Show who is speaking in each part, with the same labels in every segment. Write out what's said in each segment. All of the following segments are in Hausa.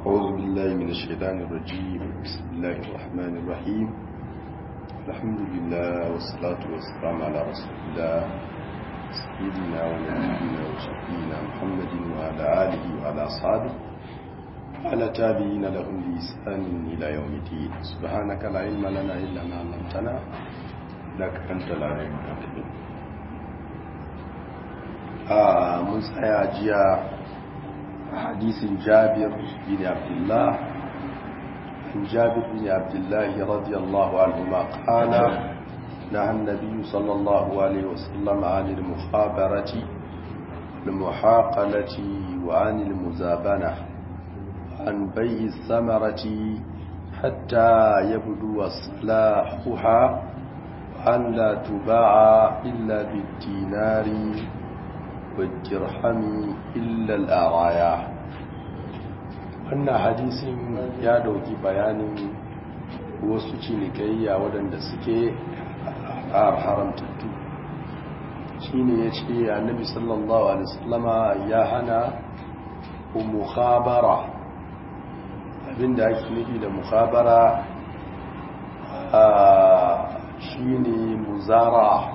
Speaker 1: أعوذ بالله من الشيطان الرجيم بسم الله الرحمن الرحيم الحمد لله والصلاة والسلام على رسول الله سيدنا ونبينا وشفينا محمد وعلى آله وعلى أصحابه وعلى تابعين لهم بإحسان إلى يوم الدين سبحانك لا علم لنا إلا ما علمتنا إنك أنت العليم الحكيم آه من سيأجيا حديث جابر بن عبد الله عن جابر بن عبد الله رضي الله عنهما قال نهى النبي صلى الله عليه وسلم عن المخابرة المحاقلة وعن المزابنة عن بيع الثمرة حتى يبدو صلاحها وأن لا تباع إلا بالدينار والدرهم إلا الآرايا wannan hadisin ya dauki bayanin wasu cinikayya waɗanda suke haramtattu shi ne ya ce annabi sallallahu alaihi wasallama ya hana mukhabara abinda ake nufi da mukhabara shi ne muzara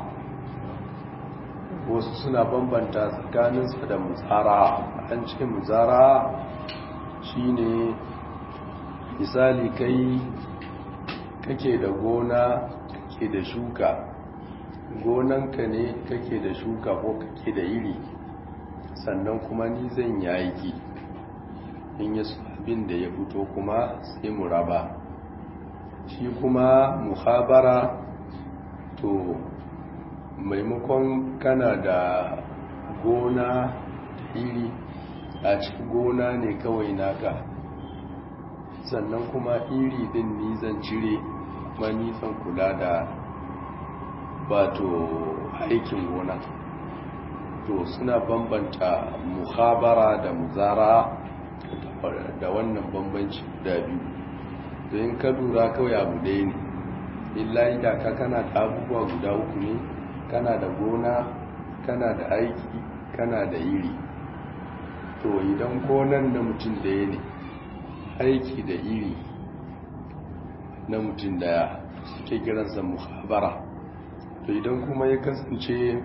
Speaker 1: wasu suna bambanta tsakaninsa da muzara an ce muzara shine misali kai kake da gona kake da shuka gonanka ne kake da shuka ko kake da iri sannan kuma ni zan yaki in yi abin da ya fito kuma sai mu raba shi kuma muhabara to maimakon kana da gona da iri a cikin gona ne kawai naka sannan kuma iri din ni zan cire kuma ni zan kula da bato aikin gona to suna bambanta muhabara da muzara da wannan bambanci da biyu don ka lura kawai abu ɗaya ne illa idaka kana da abubuwa guda uku ne kana da gona kana da aiki kana da iri to idan gonan na mutum daya ne aiki da iri na mutum daya suke kiransa muhabara to idan kuma ya kasance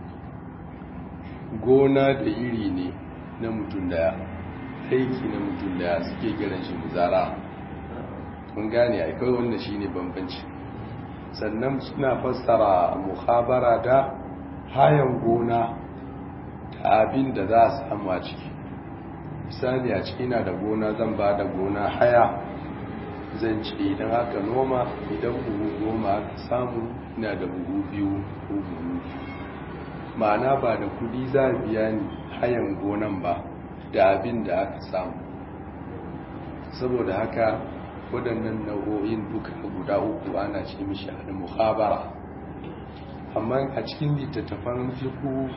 Speaker 1: gona da iri ne na mutum daya aiki na mutum daya suke kiran shi muzara mun gane aikai wanda shi ne bambanci sannan suna fassara muhabara da hayan gona da abin da za a samu a ciki misali a ciki na da gona zan ba da gona haya zan ce idan aka noma idan buhu goma aka samu ina da buhu biyu ko buhu ma'ana ba da kudi za a biya ni hayan gonan ba da abin da aka samu saboda haka waɗannan nau'o'in duka guda uku ana ce mishi a muhabara amma a cikin littattafan fiku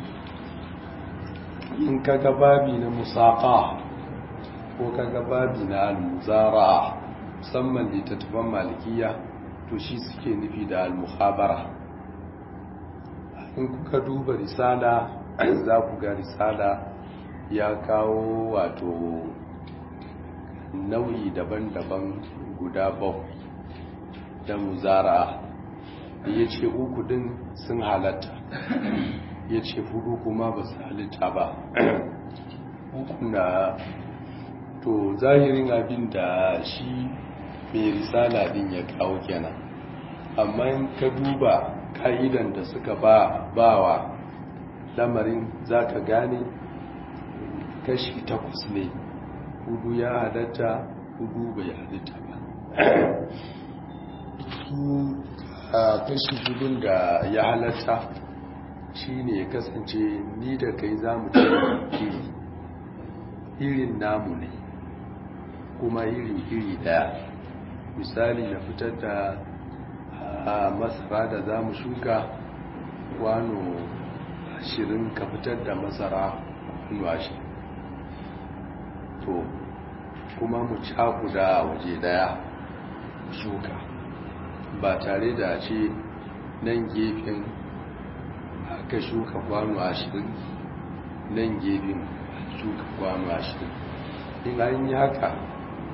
Speaker 1: in kaga babi na musaka ko kaga babi na almuzara musamman littattafan malikiya to shi suke nufi da almuhabara in kuka duba risala za ku ga risala ya kawo wato nau'i daban-daban guda bakwai da muzara da ya ce uku din sun halatta ya ce hudu kuma ba su halitta ba na to zahirin abin da shi mai risala din ya kawo kenan amma in ka duba ka'idan da suka ba bawa lamarin za ka gane kashi takwas ne hudu ya halatta hudu bai halitta ba su a kashi hudun da ya halatta shi ne ya kasance ni da kai za mu iri irin namu ne kuma iri-iri daya misali na fitar da masara da za mu shuka kwano ashirin ka fitar da masara kwano ashirin to kuma mu cakuda waje daya shuka ba tare da ce nan gefen aka shuka kwano ashirin nan gefen shuka kwano ashirin in an yi haka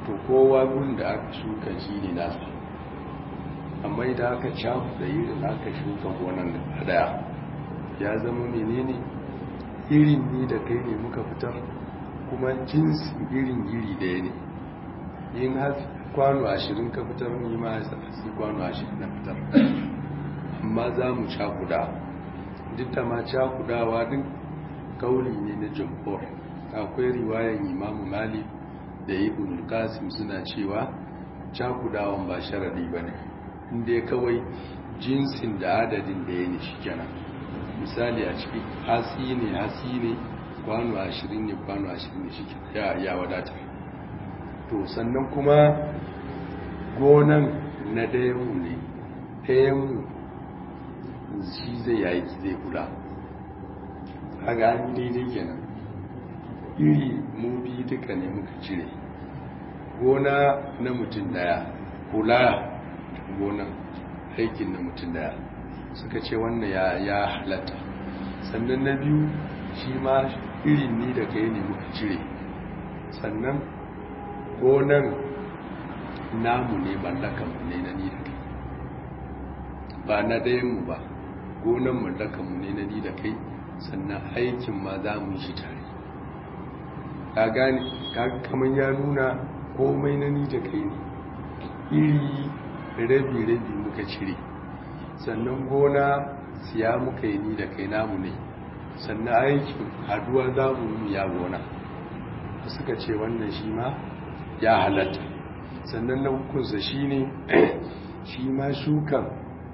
Speaker 1: to kowa gun da aka shuka shi ne nasa amma idan aka cafu da irin aka shuka gonan da daya ya zama menene irin ni da kai ne muka fitar kuma jinsin irin iri daya ne yin kwano ashirin ka fitar ni ma sai kwano ashirin na fitar amma za mu cakuda duk da ma cakudawa din kauli ne na jamhur akwai riwayan imamu mali da ibn qasim suna cewa cakudawan ba sharadi bane inda kawai jinsin da adadin da ya ne shi kenan misali a ciki hasi ne hasi ne kwano ashirin ne kwano ashirin ne shi ya wadatar to sannan kuma gonan na dayanmu ne dayanmu shi zai yi aiki zai kula a gani daidai kenan iri mu biyu duka ne muka cire gona na mutum daya kula gonan aikin na mutum daya suka ce wannan ya halatta sannan na biyu shi ma irin ni da kai ne muka cire sannan gonan namu ne mallakanmu ne na ni da kai ba na ɗayanmu ba gonan mallakanmu ne na ni da kai sannan aikin ma za mu yi shi tare ka gane kamar ya nuna komai na ni da kai ne iri rabi-rabi muka cire sannan gona siya muka yi ni da kai namu ne sannan aikin haduwa za mu yi ya gona suka ce wannan shi ma ya halatta sannan na hukunsa shi ne shi ma shukan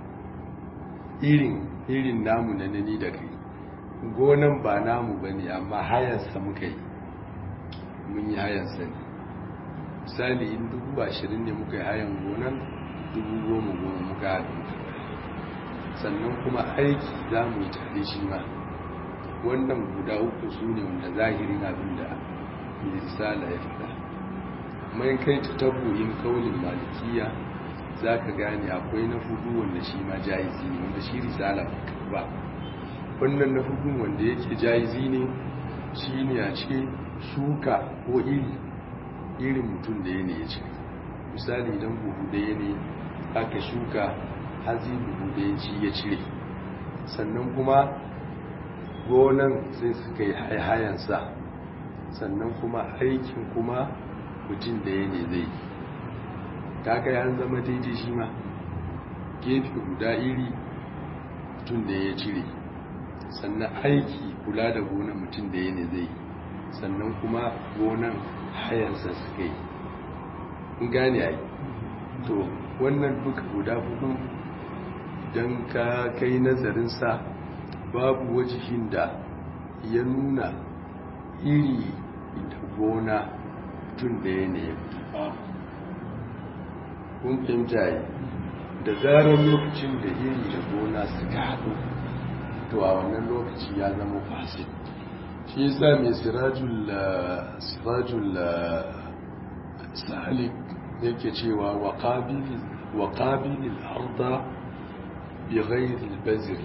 Speaker 1: irin irin namu na ni da kai gonan ba namu ba ne amma hayansa muka yi mun yi hayansa ne misali in dubu ashirin ne muka yi hayan gonan dubu goma goma muka haɗu sannan kuma aiki za mu yi tare shi ma wannan guda uku su ne wanda zahirin abin da misala ya faɗa mai kai ta tabbuyin kaulin malikiya za ka gane akwai na fudu wanda shi ma jayizi ne wanda shi risala ba wannan na fudu wanda yake jayizi ne shi ne a ce shuka ko iri irin mutum da ya ne ya ce misali idan buhu ɗaya ne aka shuka hazi buhu ɗaya ci ya cire sannan kuma gonan sai suka yi hayansa sannan kuma aikin kuma mutum da ya ne zai kaka ya zama daidai shi ma gefe guda iri mutum da ya cire sannan aiki kula da gonan mutum da ya ne zai sannan kuma gonan hayansa suka yi in gane ai to wannan duka guda hudu don ka kai nazarinsa babu wajihin da ya nuna iri da gona tun da ya ne kun fahimta yi da zarar lokacin da iri da gona suka haɗu to a wannan lokaci ya zama fasid shi yasa mai sirajul salik yake cewa wa ƙabilin arda bi ghairil baziri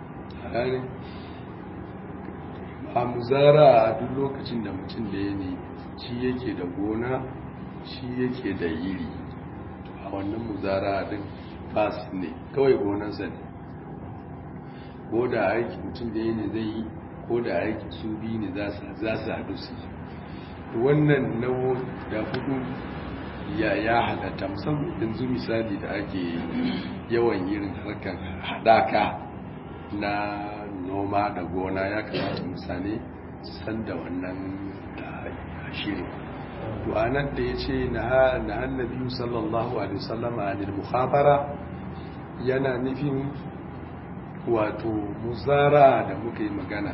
Speaker 1: a muzara a duk lokacin da mutum da ya ne shi yake da gona shi yake da yiri a wannan muzara din fasi ne kawai gonansa ne ko da aiki mutum da ya ne zai yi ko da aiki su biyu ne za su haɗu su yi wannan nawo da hudu ya ya halatta musamman yanzu misali da ake yawan irin harkar haɗaka na noma da gona ya kamata mutane su san da wannan shirin to anan da ya ce na annabi sallallahu alaihi wasallama anil mukhabara yana nufin wato muzara da muka yi magana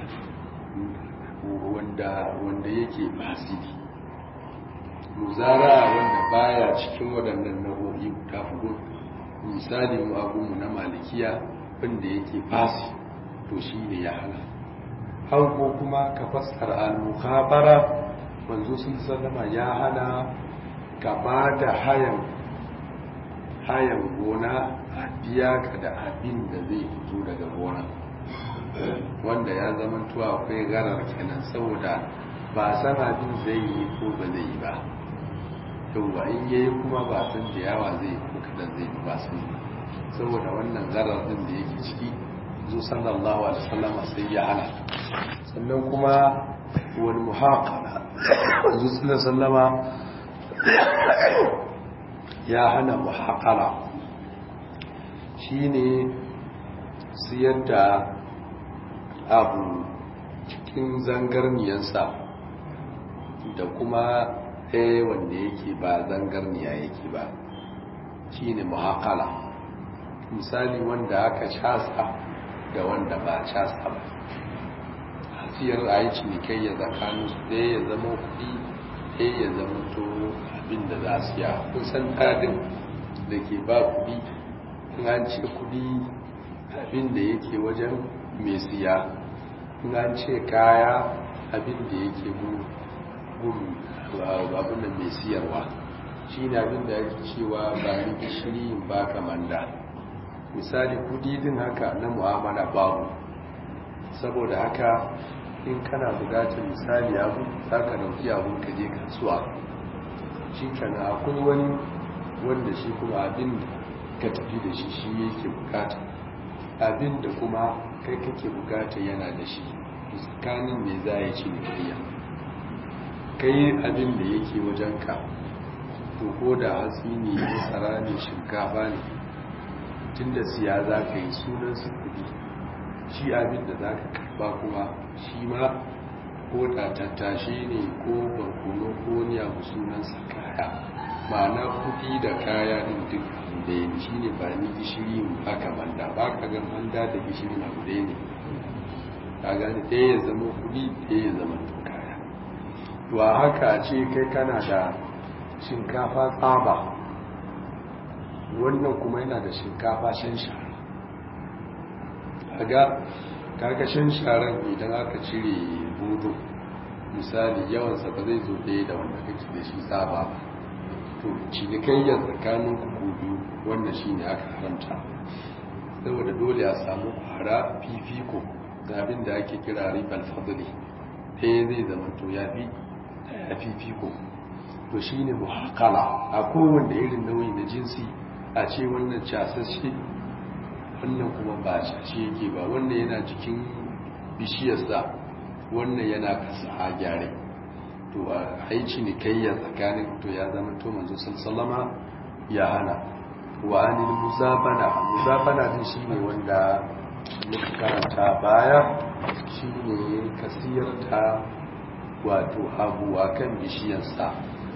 Speaker 1: wanda wanda yake basiri muzara wanda baya cikin waɗannan nau'o'i guda hudu misali mu abunmu na malikiya wanda yake fasi to shi ne ya hana hau ko kuma ka fassara al-mukhabara manzo sun sallama ya hana ka ba da hayan hayan gona a biya ka da abin da zai fito daga gona wanda ya zama tuwa akwai garar kenan saboda ba san abin zai yi ko ba zai yi ba yauwa in yayi kuma ba san da yawa zai ko kadan zai ba san saboda wannan zarar din da yake ciki zo sallallahu alaihi wasallam sai ya hana sannan kuma wani muhaqala zo sallallahu ya hana muhaqala shine siyar da abu cikin zangarniyansa da kuma ɗaya wanda yake ba zangarniya yake ba shi ne muhakala misali wanda aka casa da wanda ba casa ba hafiyar a yi cinikayya tsakanin su ɗaya ya zama kuɗi ɗaya ya zama to abin da za su ya kusan ɗadin da ke ba kuɗi in an ce kuɗi abin da yake wajen mai siya in an ce kaya abin da yake gun abin da mai siyarwa shi ne abin da yake cewa ba ni gishiri in ba manda misali kudi din haka na mu'amala babu saboda haka in kana bukatar misali abu za ka dauki abun ka je kasuwa shi kana akwai wani wanda shi kuma abin da ka tafi da shi shi yake bukata abin da kuma kai kake bukata yana da shi tsakanin me za ya ci kariya kai abin da yake wajenka to ko da hatsi ne masara ne shinkafa ne tun da siya za ka yi sunansa kudi shi abin da za ka karba kuma shi ma ko da tattashe ne ko barkono ko ni abu sunansa kaya ma'ana kudi da kaya din duk da yi shi ne ba ni gishiri haka manda ba ka ga manda da gishiri na guda ne ka gani ɗaya ya zama kudi ɗaya ya zama to kaya to a haka ce kai kana da shinkafa tsaba wannan kuma yana da shinkafa shan shara kaga kaga shan sharan idan aka cire budu misali yawansa ba zai zo ɗaya da wanda kake da shi tsaba to cinikayyar tsakanin kuku biyu wannan shi ne aka haramta saboda dole a samu kwara fifiko da abin da ake kira ribar fadli ɗaya zai zama to ya fi ya fifiko to shi ne muhakala a kowanne irin nauyi na jinsi a ce wannan casashe wannan kuma ba cashe yake ba wannan yana cikin bishiyarsa wannan yana kasa a gyare to a haici ne kayya tsakanin to ya zama to manzo sallama ya hana wa anil musabana musabana din shine wanda muka karanta baya shine kasiyar ta wato abu akan bishiyarsa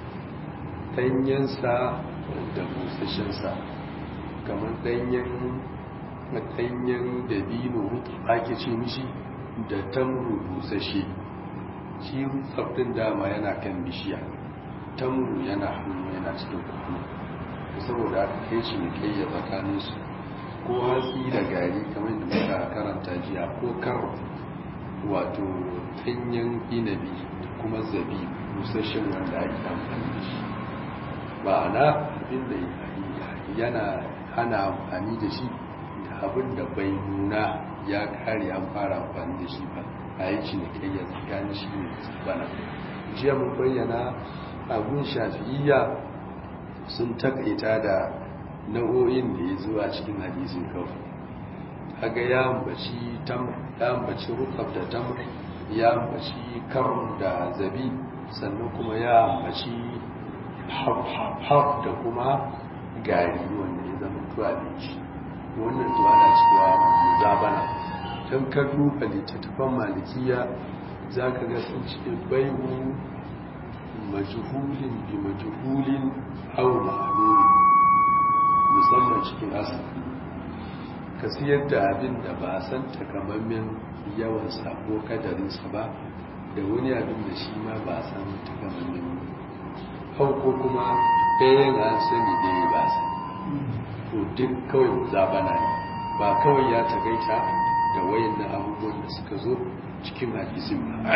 Speaker 1: danyensa da busashensa kamar danyen danyen dabino ake ce mishi da tamru busashe shi tsaftin dama yana kan bishiya tamru yana hannu yana cikin kwano saboda aka kai shi ne kai ya tsakanin su ko hatsi da gari kamar da muka karanta jiya ko kar wato danyen inabi da kuma zabi busashen wanda ake amfani da shi ma'ana abinda yana hana amfani da shi da abin da bai nuna ya kare an fara amfani da shi ba a yi cinikayyar tsakanin shi ne bana jiya mun bayyana abun shafi'iyya sun takaita da nau'o'in da ya zuwa cikin hadisin kawai haga ya ambaci tam ya ambaci rukab da tamr ya ambaci karun da zabi sannan kuma ya ambaci haf da kuma gari wanda ya zama tuwa abinci wannan tuwa na cewa zabana don ka duba littattafan malikiya za ka ga sun ce baihu majuhulin bi majuhulin hau ma'aloli musamman cikin asali ka siyar da abin da ba san takamammen yawansa ko kadarinsa ba da wani abin da shi ma ba san takamammen hau ko kuma ɗayan an sani ɗaya ba sani to duk kawai zabana ne ba kawai ya tagaita da wayan na abubuwan da suka zo cikin hadisin ba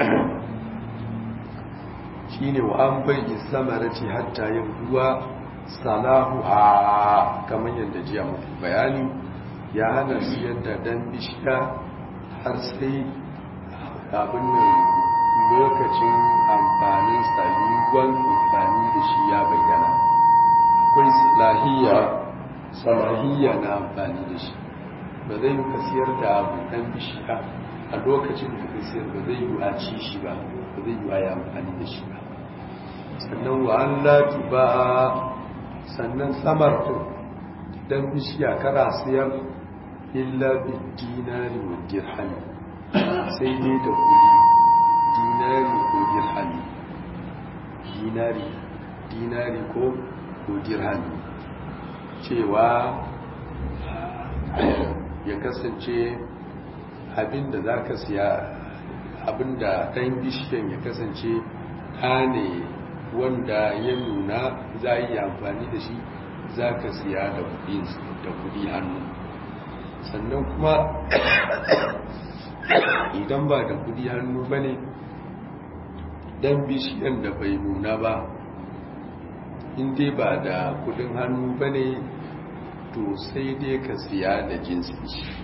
Speaker 1: shi ne wa an bai samarati hatta yin ruwa salahu ha kamar yadda jiya mafi bayani ya hana siyar da dan bishiya har sai abin nan lokacin amfanin yiwuwan amfani da shi ya bayyana akwai salahiyya salahiyya na amfani da shi ba zai yi kasiyar da abu ɗan bishiya a lokacin da kasiyar ba zai yi a ci shi ba ba zai yi a yi amfani da shi ba sannan wa an latu ba sannan samar ɗan bishiya kara siyar illa bi dinari wa dirhami sai dai da kudi dinari ko dirhami dinari dinari ko ko dirhami cewa ya kasance abinda za ka siya abinda ɗan bishiyan ya kasance ta ne wanda ya nuna za a yi amfani da shi za ka siya da kudi hannu sannan kuma idan ba da kudi hannu ba ne dan bishiyan da bai nuna ba inda ba da kudin hannu ba ne to sai dai ka siya da jinsi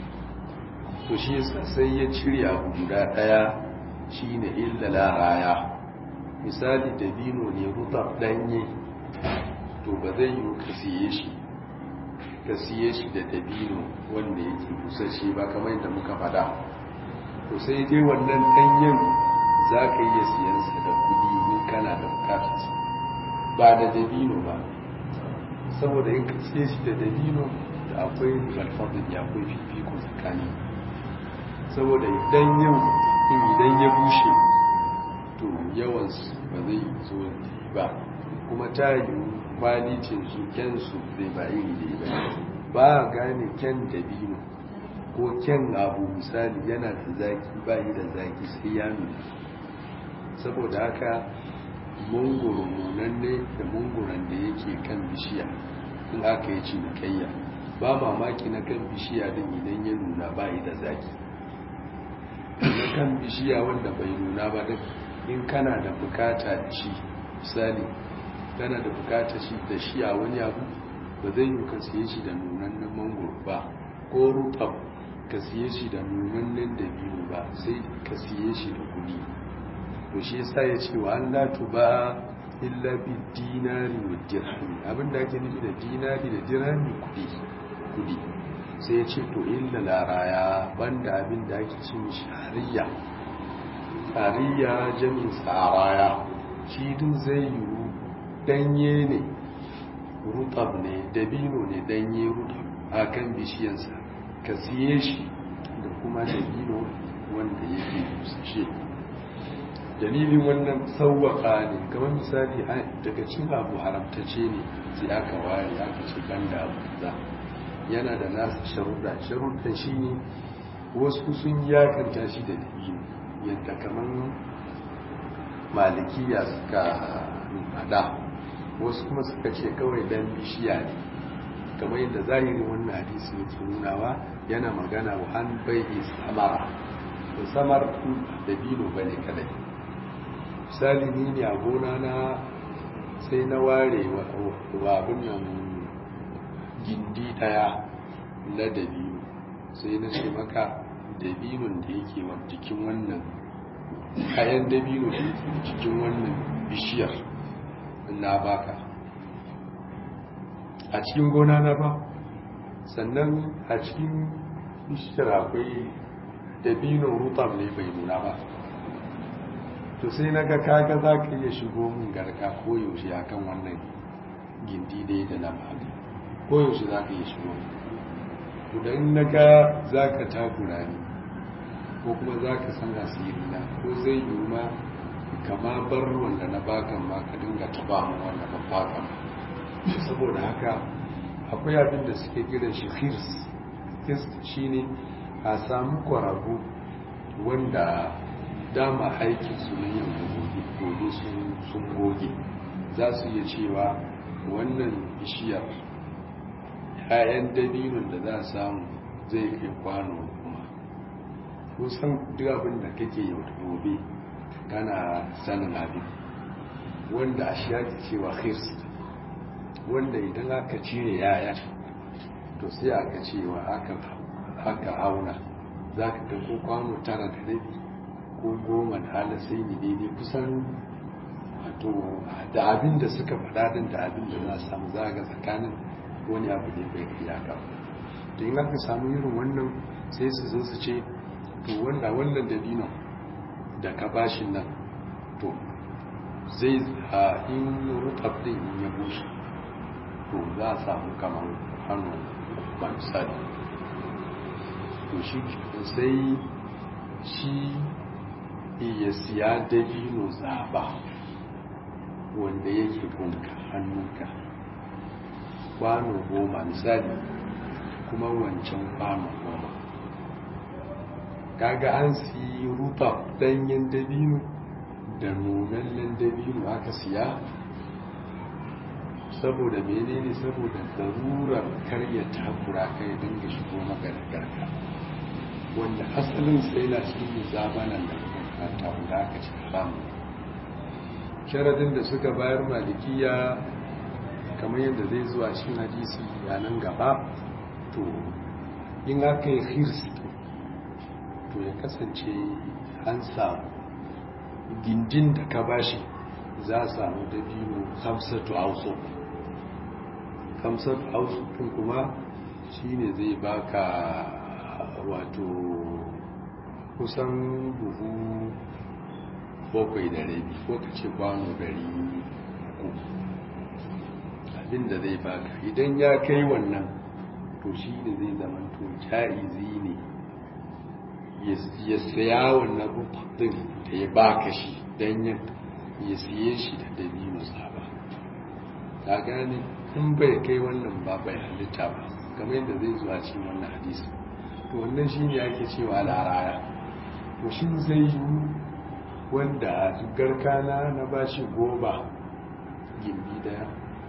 Speaker 1: to shi sai ya cire abu guda daya shi ne illala raya misali dabino ne rutar danye to ba zai yi ka siye shi ka siye shi da dabino wanda yake busashe ba kamar yadda muka fada to sai dai wannan danyen za ka iya siyansa da kudi in kana da bukatarsa ba da dabino ba saboda in ka siye shi da dabino da akwai zarfafin ya akwai fifiko tsakani saboda idan yau in idan ya bushe to yawansu ba zai zo ba kuma ta yi kwalicin su kyansu zai ba iri da ba ba gane kyan dabino ko kyan abu misali yana da zaki ba yi da zaki sai ya nuna saboda haka munguru nunanne da munguran da yake kan bishiya in aka yi cinikayya ba mamaki na kan bishiya din idan ya nuna ba yi da zaki na kan bishiya wanda bai nuna ba din in kana da bukata da shi misali kana da bukata shi da shi a wani abu ba zai yi ka siye shi da nunannen mangoro ba ko rutab ka siye shi da nunannen da biyu ba sai ka siye shi da kudi to shi yasa ya ce wa Allah ba illa bi dinari wa dirhami abinda ake nufi da dinari da dirhami kudi kudi sai ya ce to illa laraya banda abinda ake ce mishi hariya hariya jami'in sa'araya shi din zai yiwu danye ne rutab ne dabino ne danye rutab a kan bishiyansa ka siye shi da kuma dabino wanda yake busashe dalilin wannan sauwaka ne kamar misali daga cin abu haramtace ne sai aka ware aka ce banda abu za yana da nasa sharuɗa sharuɗan shi ne wasu sun yakanta shi da dabino yadda kamar malikiya suka hada wasu kuma suka ce kawai dan bishiya ne kamar yadda zahirin wannan hadisi yake nunawa yana magana wa an bai samara da samar da bino bane kadai misali ni ne a gona na sai na ware wa abin nan gindi daya na dabino sai na ce maka dabinon da yake wa jikin wannan kayan dabino da yake cikin wannan bishiyar na baka a cikin gona na ba sannan a cikin bishiyar akwai dabino rutab ne bai nuna ba to sai na ga kaga za ka iya shigo min garka koyaushe a kan wannan gindi dai da na ba koyaushe za ka iya shigo idan na ga za ka takura ne ko kuma za ka san asiri na ko zai yi ma kama bar wanda na bakan ma ka dinga taba mu wanda ban bakan saboda haka akwai abin da suke kiran shi khirs khirs shine a samu kwarago wanda dama aikin su ne yau da gobe gobe sun goge za su iya cewa wannan bishiyar 'ya'yan dabinin da za a samu zai kai kwano kuma kusan duk abin da kake yau da gobe kana sanin abin wanda a shi ake cewa khirs wanda idan aka cire yaya to sai aka cewa aka auna za ka ga ko kwano tara da rabi ko goma da halasai ne daidai kusan wato da abin da suka faɗa din da abin da za a samu zaga tsakanin wani abu ne bai kai yaka to in aka samu irin wannan sai su zo su ce to wanda wannan dabino da ka bashin nan to zai a in rutab din in ya bushe to za a samu kamar hannu ba misali to shi sai shi ya siya dabino zaba wanda yake gunka hannunka kwano goma misali kuma wancan kwano goma kaga an siyi rufa danyen dabino da nunallen dabino aka siya saboda menene saboda darurar karya takura kai dinga shigo maka da garka wanda asalin sai na cikin zabanan da ta wanda aka ci haramu sharadin da suka bayar malikiya kamar yadda zai zuwa cikin hadisi a nan gaba to in aka yi hirsi to ya kasance an samu gindin da ka bashi za a samu dabino hamsatu hausa hamsatu hausa ɗin kuma shine zai baka wato kusan buhu bakwai da rabi ko ka ce kwano dari uku abinda zai baka idan ya kai wannan to shi ne zai zama to ja'izi ne ya saya wannan rubutun da ya baka shi don ya siye shi da dabino saba ta gane in bai kai wannan ba bai halitta ba kamar yadda zai zuwa cikin wannan hadisi to wannan shi ne ake cewa laraya to shi zai yi wanda garkana na bashi goba gindi daya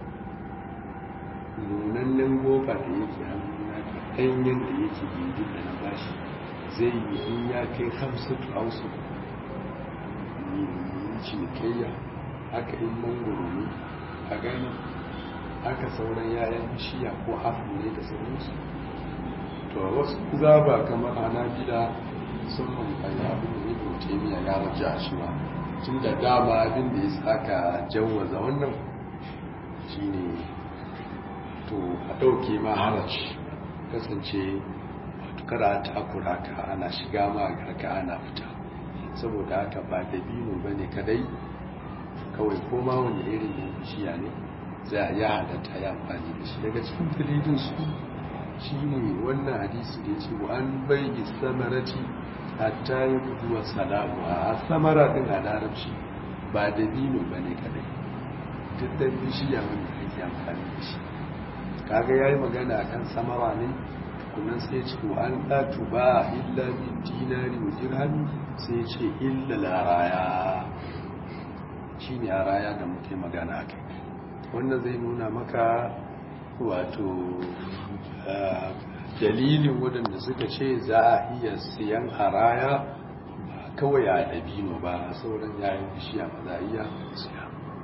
Speaker 1: nunannen goba da yake hannuna da ɗanyen da yake gindi da na bashi zai yi in ya kai hamsatu hausu yi cinikayya haka in mangoro ne a gani haka sauran yayan bishiya ko hafu ne da sauransu to wasu zaba kamar hanabila sun mamfani abin da ibn taymiya ya raja shi ba tun da dama abin da ya saka jawwaza wannan shine to a ɗauke ma haraci kasance kada takura ka ana shiga ma garka ana fita saboda haka ba dabino ba ne kadai kawai koma wanda irin yin bishiya ne za a ya halatta ya amfani da shi daga cikin dalilin su shi ne wannan hadisi da ya ce wa an bai samarati hatta yi kuduwa salamu a samara din a larabci ba dabino ba ne kadai tattar bishiya wanda ake amfani da shi kaga ya yi magana akan samara ne kuma sai ce wa an ɗatu ba illa bin dinari wa dirhami sai ce illa laraya shi ne a raya da muke magana kai wannan zai nuna maka wato dalilin waɗanda suka ce za a iya siyan haraya ba kawai a dabino ba a sauran yayin bishiya ba za a iya siya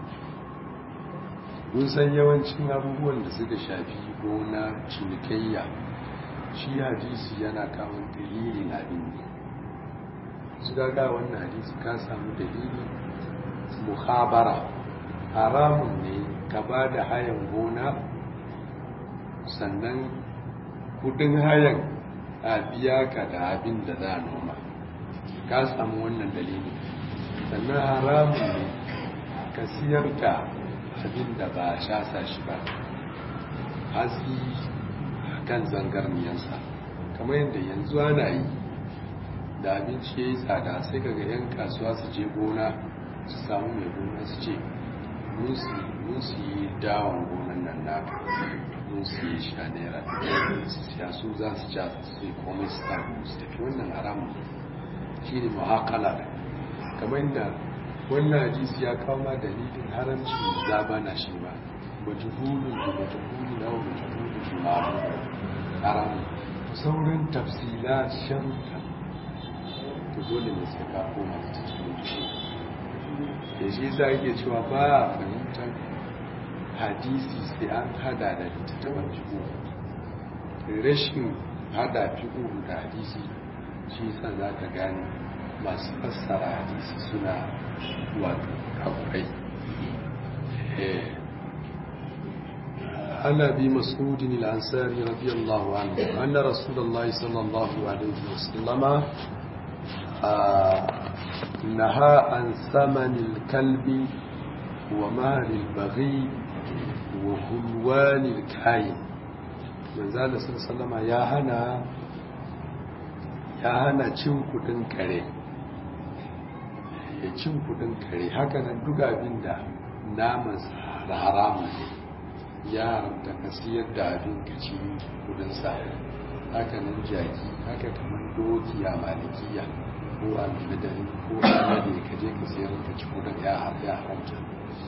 Speaker 1: mun san yawancin abubuwan da suka shafi gona cinikayya shi hadisi yana kawo dalilin abin ne su daga wannan hadisi ka samu dalili muhabara haramun ne ka ba da hayan gona sannan kudin hayan a biya ka da abin da za a noma ka samu wannan dalili sannan haramun ne ka siyar da abin da ba a shasa shi ba haski kan zangarniyansa kamar yadda yanzu ana yi da abinci ya yi tsada sai kaga 'yan kasuwa su je gona su samu mai gona su ce mun su yi dawon gonan nan naka mun su yi sha naira su siya su za su ja su yi komai su samu su tafi wannan haramun shi ne mahakala kamar yadda wannan hadisi ya kawo ma dalilin haramci zaba na shi ba majhulun da majhulun da majhulun da ma'amu haramun sauran tafsila sharuta to dole ne sai ka koma da cikin shi da shi za ke cewa ba a fahimtar hadisi sai an hada da littattafan fiƙo rashin hada fiƙo da hadisi shi sa za ka gane masu fassara hadisi suna wato kafurai عن ابي مسعود الانصاري رضي الله عنه ان رسول الله صلى الله عليه وسلم نهى عن ثمن الكلب ومال البغي وهلوان الكاين من ذلك صلى الله عليه وسلم يا هنا ya hana cin kudin kare ya cin kudin kare haka nan duk abin da naman haramun ne ya haramta ka siyar da abin ka ci kudin sa haka nan jaki haka kamar doki a malikiya ko a madari ko a ne ka je ka siyar ka ci kudin ya haramta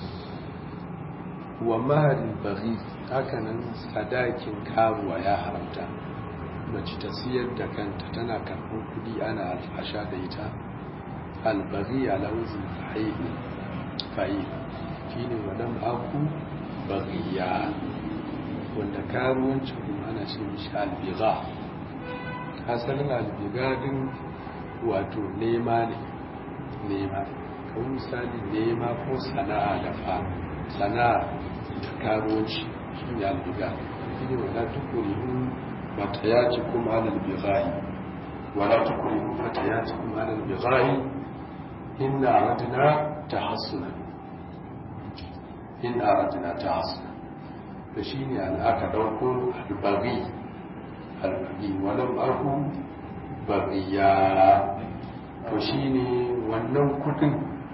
Speaker 1: wa maharin bari haka nan sadakin karuwa ya haramta mace ta siyar da kanta tana karɓar kudi ana alfasha da ita albari a lauzin fa'ilu fa'ilu shi ne wadan aku bariya wanda karuwanci kuma ana ce mishi albiga asalin albiga din wato nema ne nema kawai misali nema ko sana'a da fa sana'a da karuwanci shi ne albiga shi ne wadda tukuri فتياتكم على البغاء ولا تكرهوا فتياتكم على البغاء إن أردنا تحصنا إن أردنا تحصنا فشيني أن أكدوكم البغي البغي ولم أكن بغيا فشيني wannan kudin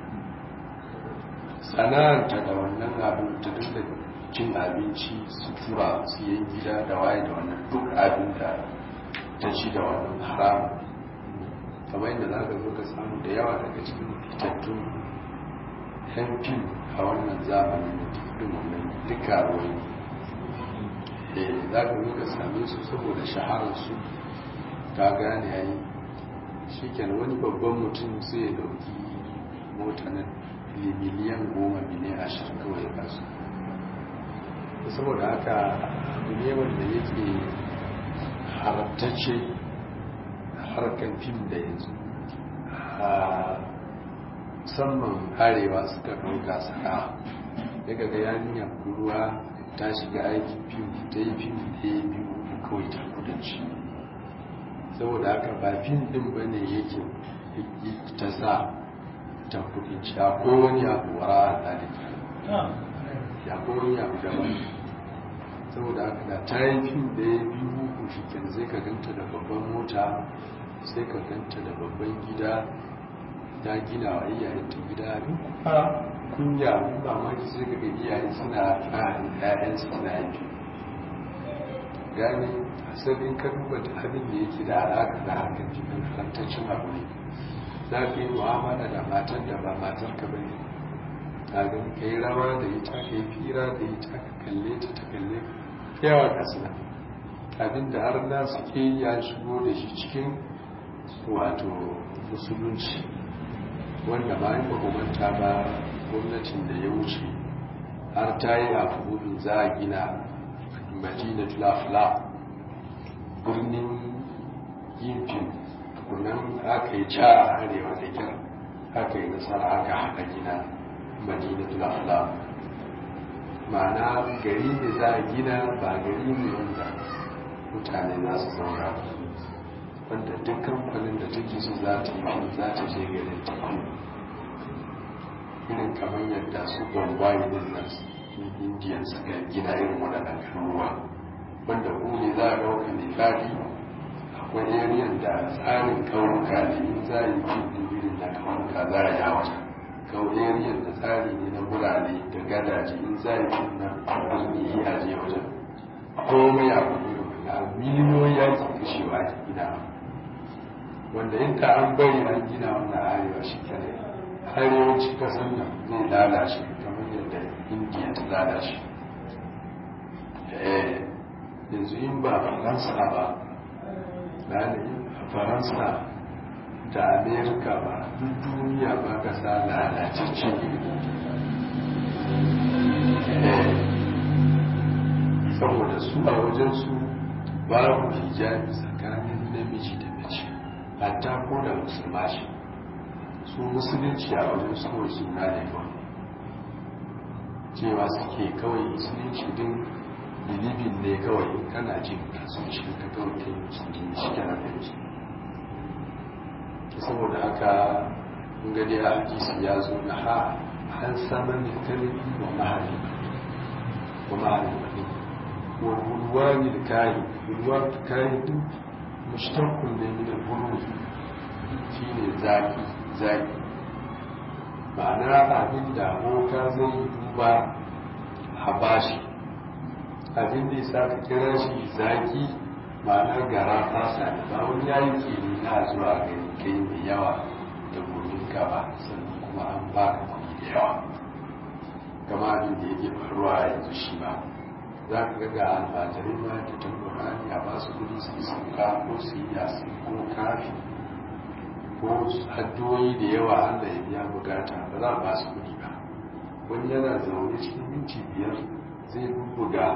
Speaker 1: sana'anta da wannan abin ta dinga cin abinci sutura su yi gida da waye da wannan duk abin da ta ci da wannan haram kamar yadda za ka zo ka samu da yawa daga cikin fitattun yan fim a wannan zamanin da tafi wannan duka ruwai za ka zo ka same su saboda shahararsu ka gane yayi shi wani babban mutum sai ya dauki mota na miliyan goma miliyan ashirin kawai ya kasu saboda haka abu ne wanda yake haramtacce harkar fim da yanzu a musamman arewa suka ɗauka sana'a daga ga yaniya ruwa ta shiga aikin fim ta yi fim da ya biyu kawai ta kudanci saboda haka ba fim ɗin ba ne yake ta sa ta kudanci akwai wani abu wara a ɗalika ya kowani abu daban saboda haka da ta yi fim da ya biyu uku shi kan zai ka ganta da babban mota sai ka ganta da babban gida ta gina wa iyayenta gida abin kunya abin mamaki sai ka ga iyayen suna tsarin ƴaƴan suna yi gane asalin ka duba da abin da yake da alaƙa da harkar jikin halantaccen abu ne za ka yi mu'amala da matar da ba matar ka bane kagan ka yi rawa da ita ka yi fira da ita ka kalle ta ta kalle yawa kasina abinda har na suke ya shigo da shi cikin wato musulunci wanda ba yi makamanta ba gwamnatin da ya wuce har ta yi afuburin za a gina madina tulafula birnin yin fim tukunan aka yi ca a arewa da kyar aka yi nasara aka haɗa gina madinatul ahlam ma'ana gari ne za a gina ba gari ne wanda mutane za su zauna wanda duk kamfanin da take so za ta yi za ta je garin ta irin kamar yadda su bombay din nan indiyan suka gina irin waɗannan garuruwa wanda ku ne za a ɗauka ne faɗi akwai ariyan da tsarin ƙauyuka ne in za a yi irin na ƙauyuka za a yi a wajen kauriyar da tsari ne na birane da gadaje in za yi na birni a je wajen komai a na miliyoyi ya ke kashewa ke gina wanda inda an bari an gina wannan arewa shi kare arewaci kasan nan zai lalace kamar yadda indiya ta lalace yanzu in ba faransa ba galibi a faransa da amerika ba duk duniya ba ka sa lalacece saboda su a wajensu babu hijabi tsakanin namiji da mace hatta ko da musulma shi su musulunci a wajen su kawai suna ne kawai cewa suke kawai musulunci din bilibin ne kawai kana jin kasance ka kawai kai musulunci shi kana da saboda haka gani a hadisi ya zo na ha an samar da kalbi wa mahali wa mahali wa bulwani da kayi bulwani da kayi duk mushtaqun ne min al-bulw shine zaki zaki ma'ana abin da boka zai duba a bashi abin da yasa ka kira shi zaki ma'ana gara fasa ba wani yayi ke na zuwa gani kai mai yawa da gurin ka ba sannan kuma an baka kuɗi da yawa kama abin da yake faruwa yanzu shi ba za ka ga ga almajirai ma da tamburani a basu kudi su sauka ko su yi yasi ko kafi ko haddoyi da yawa allah ya biya bukata ba za a ba su kudi ba wani yana zaune cikin minti biyar zai bubbuga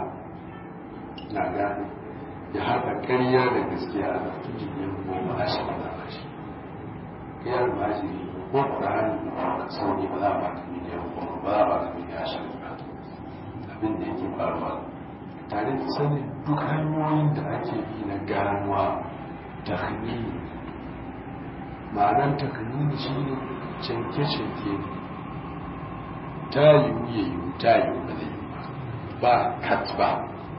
Speaker 1: na gane ya haɗa ƙarya da gaskiya a ɗauki miliyan goma a shi ba ba shi kai almajiri ko ƙur'ani ka sauri ba za a ba ka miliyan goma ba za a ba ka miliyan ashirin ba abin da yake faruwa tare da sanin duk hanyoyin da ake bi na ganuwa taknini ma'anar taknini shi ne canke-canke ta yiwu ya yiwu ta yiwu ba zai ba kat ba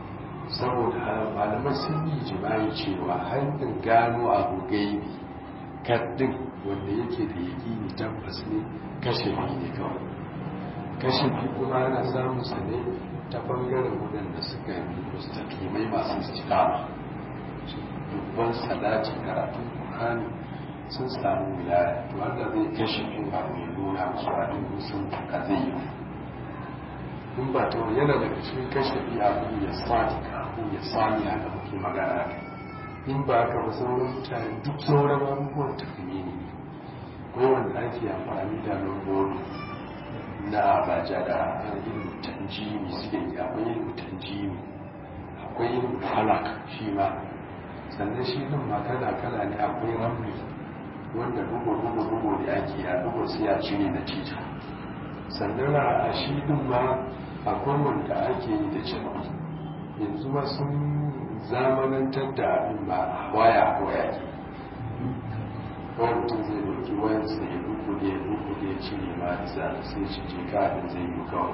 Speaker 1: saboda malamai sun yi jima'i cewa hanyar gano abu gaibi kaddin wanda yake da yaƙini tabbas ne kashe ne kawai kashe kuma ana samun sa ne ta bangaren waɗanda suka yi mustakimai masu istikama dubban salati karatun ƙur'ani sun samu wilaya to wanda zai kashe in ba mai nuna musu abin musun a zai yi in ba ta yana daga cikin kashe bi abu ya sani abu ya sani a da muke magana kai in ba ka ba sauran mutane duk sauran abubuwan tafiye ne ko wanda ake amfani da lambobi na abaja da ilimin tanjimi suke yi akwai ilimin tanjimi akwai ilimin halak shi ma sannan shi din ma kala kala ne akwai ramli wanda bugu bugu bugu da ake a bugu sai ya cire na tita sannan a shi din ma akwai wanda ake yi da cewa yanzu ma sun zamanantar da abin ba waya ko yaki kawai mutum zai dauki wayansa ya duku da ya duku da ya cire ma da sai shi je kafin zai yi kawai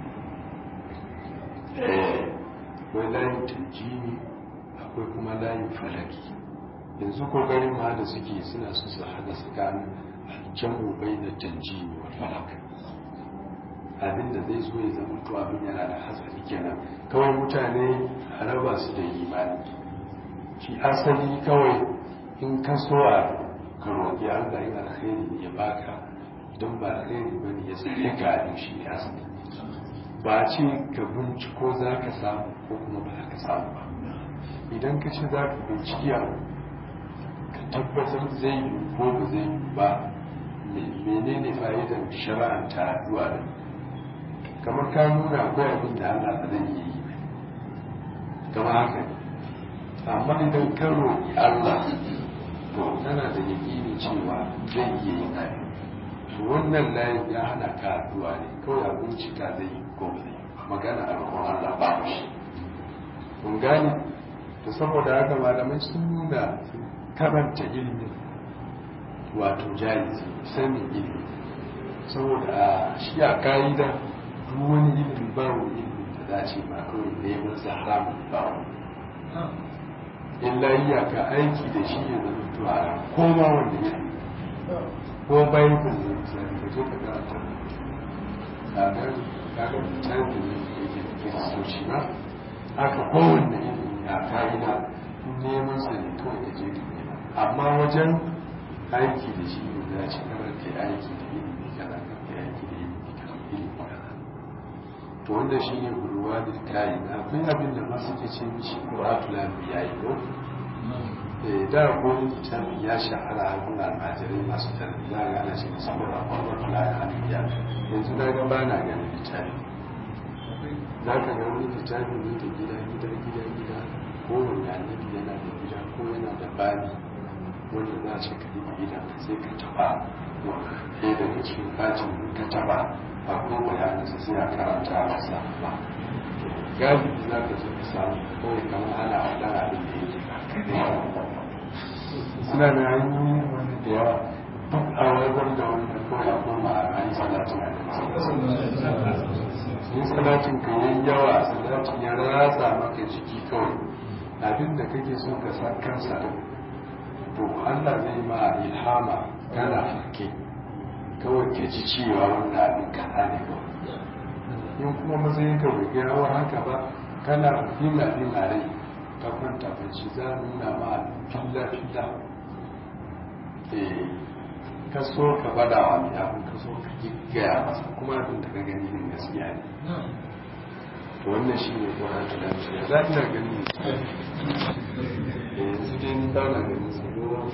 Speaker 1: akwai layin tanjini akwai kuma layin falaki yanzu kokarin ma da suke suna su su hada tsakanin aljamu bai na tanjini wa falak abin da zai zo ya zama to abin yana da hatsari kenan kawai mutane a raba su da imani shi asali kawai in ka so a ka roƙi Allah yin alkhairi ya baka don ba alkhairi ba ne ya sake ka abin shi ne asali ba ce ka binciko za ka samu ko kuma ba za ka samu ba idan ka ce za ka binciki abu ka tabbatar zai yi ko ba zai yi ba menene fa'idar shara'anta addu'a da kamar ka nuna akwai abin da Allah ba zai yi kamar haka amma idan ka roƙi Allah to tana da yaƙini cewa zai iya yin abin to wannan layin ya hana ka addu'a ne kawai a bincika zai yi ko ba zai magana a roƙon Allah ba shi kun gane to saboda haka malamai sun nuna karanta ilimin wato jahilci sanin ilimi saboda a shi a ka'ida duk wani ilimin ba wani ilimin da dace ba kawai neman sa haramun ba illa iyaka aiki da shi ya zama to a koma wanda ya ko bayan ku ne misali ka je ka karanta kaga kaga misali ne yake da kiristoci ba haka kowanne ilimi a ka'ida neman sa ne kawai ka je ka nema amma wajen aiki da shi ne za ci karar ke aiki da ilimi kaza ka ke aiki da ilimi kaza ilimi kaza to wanda shi ne ruwa da kayi akwai abin da masu ke ce mishi ƙuratul anbiya yi ko da wani littafi ya shahara a gun almajirai masu tarbiyya ga ana shi saboda ƙuratul anbiya yanzu na ga ba na ganin littafi za ka ga wani littafi ne da gida gida gida gida ko wani annabi yana da gida ko yana da bani wanda za ce ka yi idan ka sai ka taba ɗaya daga cikin kacin ka taba ba ko bayanin sa sai a karanta a sa ba galibi za ka zo ka samu kawai kamar ana faɗa abin da yake ba suna da hanyoyi wani da yawa duk a wajen da wanda kawai a koma a yi salatin a yin salatin ka yi yawa salatin ya ratsa maka jiki kawai abin da kake so ka sa kansa to Allah zai ma ilhama kana farke kawai ka ji cewa wannan abin kaza ne kawai in kuma matsayin ka bai gaya wa haka ba kana yin abin a rai ka kwanta bacci za a nuna ma filla filla ka so ka bada wa mai abin ka so ka gaya masa kuma abin da ka gani ne gaskiya ne to wannan shi ne ko haka da shi za ina gani yanzu dai ni ba na gani su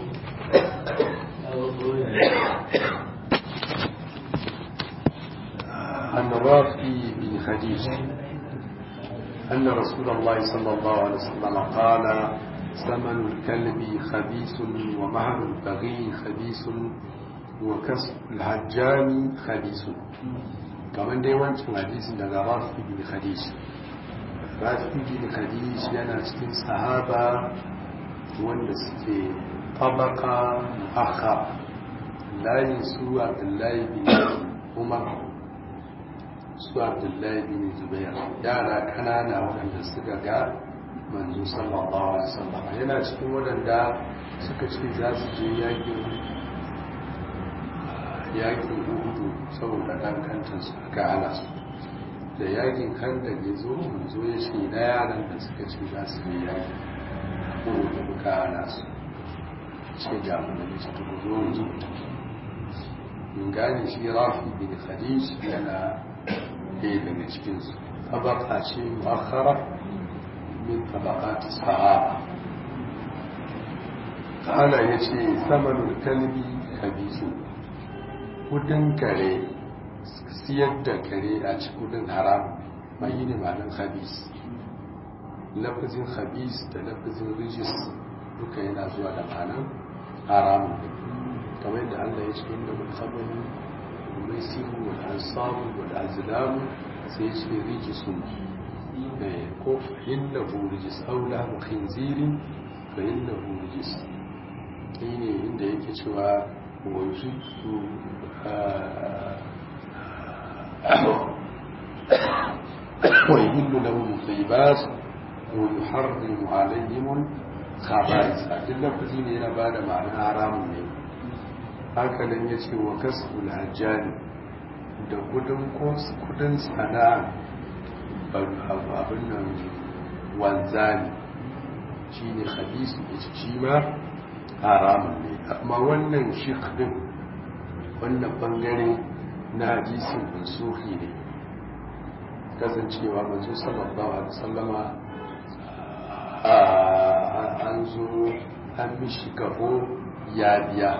Speaker 1: عن رافي بن خديج أن رسول الله صلى الله عليه وسلم قال ثمن الكلب خبيث ومهر البغي خبيث وكسب الهجان خبيث كمان دي وانت حديث daga رافي بن خديج رافي بن خديج yana cikin sahaba wanda suke tabaka akha layin su Abdullahi bin Umar su abdullahi bin zubair yara kanana waɗanda suka ga manzo sallallahu alaihi wasallam yana cikin waɗanda suka ce za su je yakin yakin uhudu saboda dan kantan su aka hana su da yakin kan da ya zo manzo ya ce na yaran da suka ce za su je yakin uhudu muka hana su ce ga mu da ce to zo mu zo mun gane shi rafi bin khadij yana ɗaya daga cikinsu tabaka ce muakhara min tabaqat sahaba kana yace samanul kalbi kabisu kudin kare siyar da kare a cikin kudin haram mai yi ne malin khabis lafazin khabis da lafazin rijis duka yana zuwa da ma'anan haramun kamar yadda Allah ya ce inda mulkamani الميسر والأنصار والأزلام سيجري رجس كف إنه رجس أو لهم خنزير فإنه رجس حين عند يكتوى ويجد ويهل لهم الطيبات ويحرم عليهم الخبائث أدلة كثيرة إلى بعد معنى حرام منه hakanan ya ce wa kasbul hajjani da kudin sana'a abin nan wanzani shi ne hadisu ya ci shi ma haramun ne amma wannan shikdin wannan bangare na hadisin mansuhi ne kasancewa manzo sallallahu alaihi wasallama an zo an mishi kafo ya biya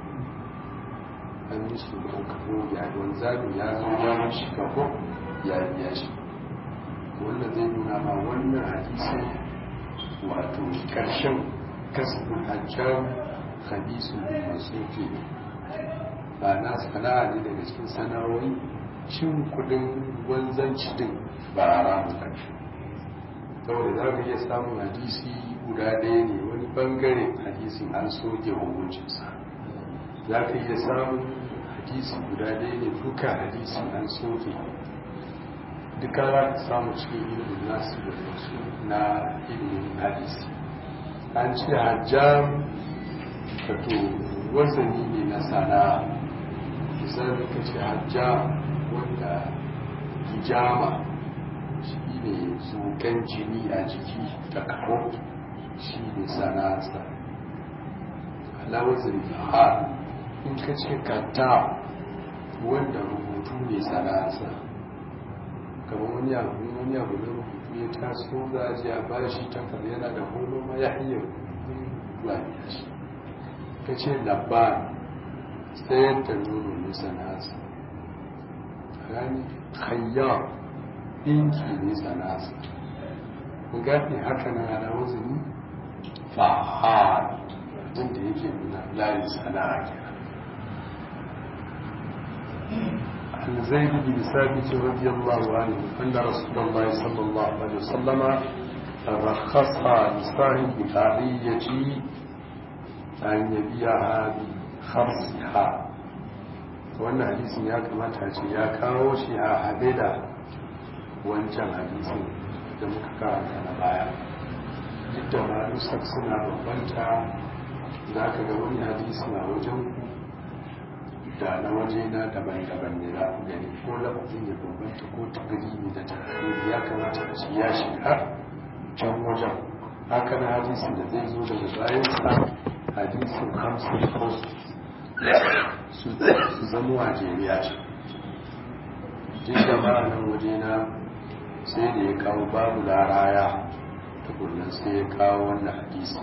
Speaker 1: an mishi kafo ya wani zaɓi ya zo ya mishi kafo ya biya shi wannan zai nuna ma wannan hadisi wato ƙarshen kasbin hajjar hadisu bin masuki ba na sana'a ne daga cikin sana'o'i cin kudin wanzanci din ba a ramu ƙarshe saboda za ka iya samun hadisi guda ɗaya ne wani bangare hadisin an soke hukuncinsa za ka iya samun hadisi guda ɗaya ne duka hadisin an soke duka za ka samu cikin ilimin nasu da wasu na ilimin hadisi an ce hajjam kato wazani ne na sana'a misali ka ce hajjam wanda hijama shi ne zukan jini a jiki da kawo shi ne sana'arsa alawazin fahar in ka ce kanta wanda rubutu ne sana'arsa kamar wani abu wani abu na rubutu ya taso za a ji a bashi takar yana da holo ma ya iya rubutuwa ya shi ka ce labban tsayar da nono ne sana'arsa gani hayyar ɗinki ne sana'arsa kun gafi haka na ala wazini fahar wanda yake nuna babin sana'a kenan عن زيد بن ثابت رضي الله عنه أن رسول الله صلى الله عليه وسلم رخص لصاحب العارية أن يبيعها بخرصها wannan hadisin ya kamata ce ya kawo shi a haɗe da wancan hadisin da muka karanta na baya duk da marusar suna bambanta za ka ga wani hadisi na wajen da na waje na daban-daban ne za ku gani ko lafafin ya bambanta ko tagrimi da tagrimi ya kamata a ce ya shiga can wajen haka na hadisin da zai zo daga bayansa hadisin hamsin ko su zama a jeriya ce duk da ma'anin waje na sai da ya kawo babu laraya tukunan sai ya kawo wannan hadisi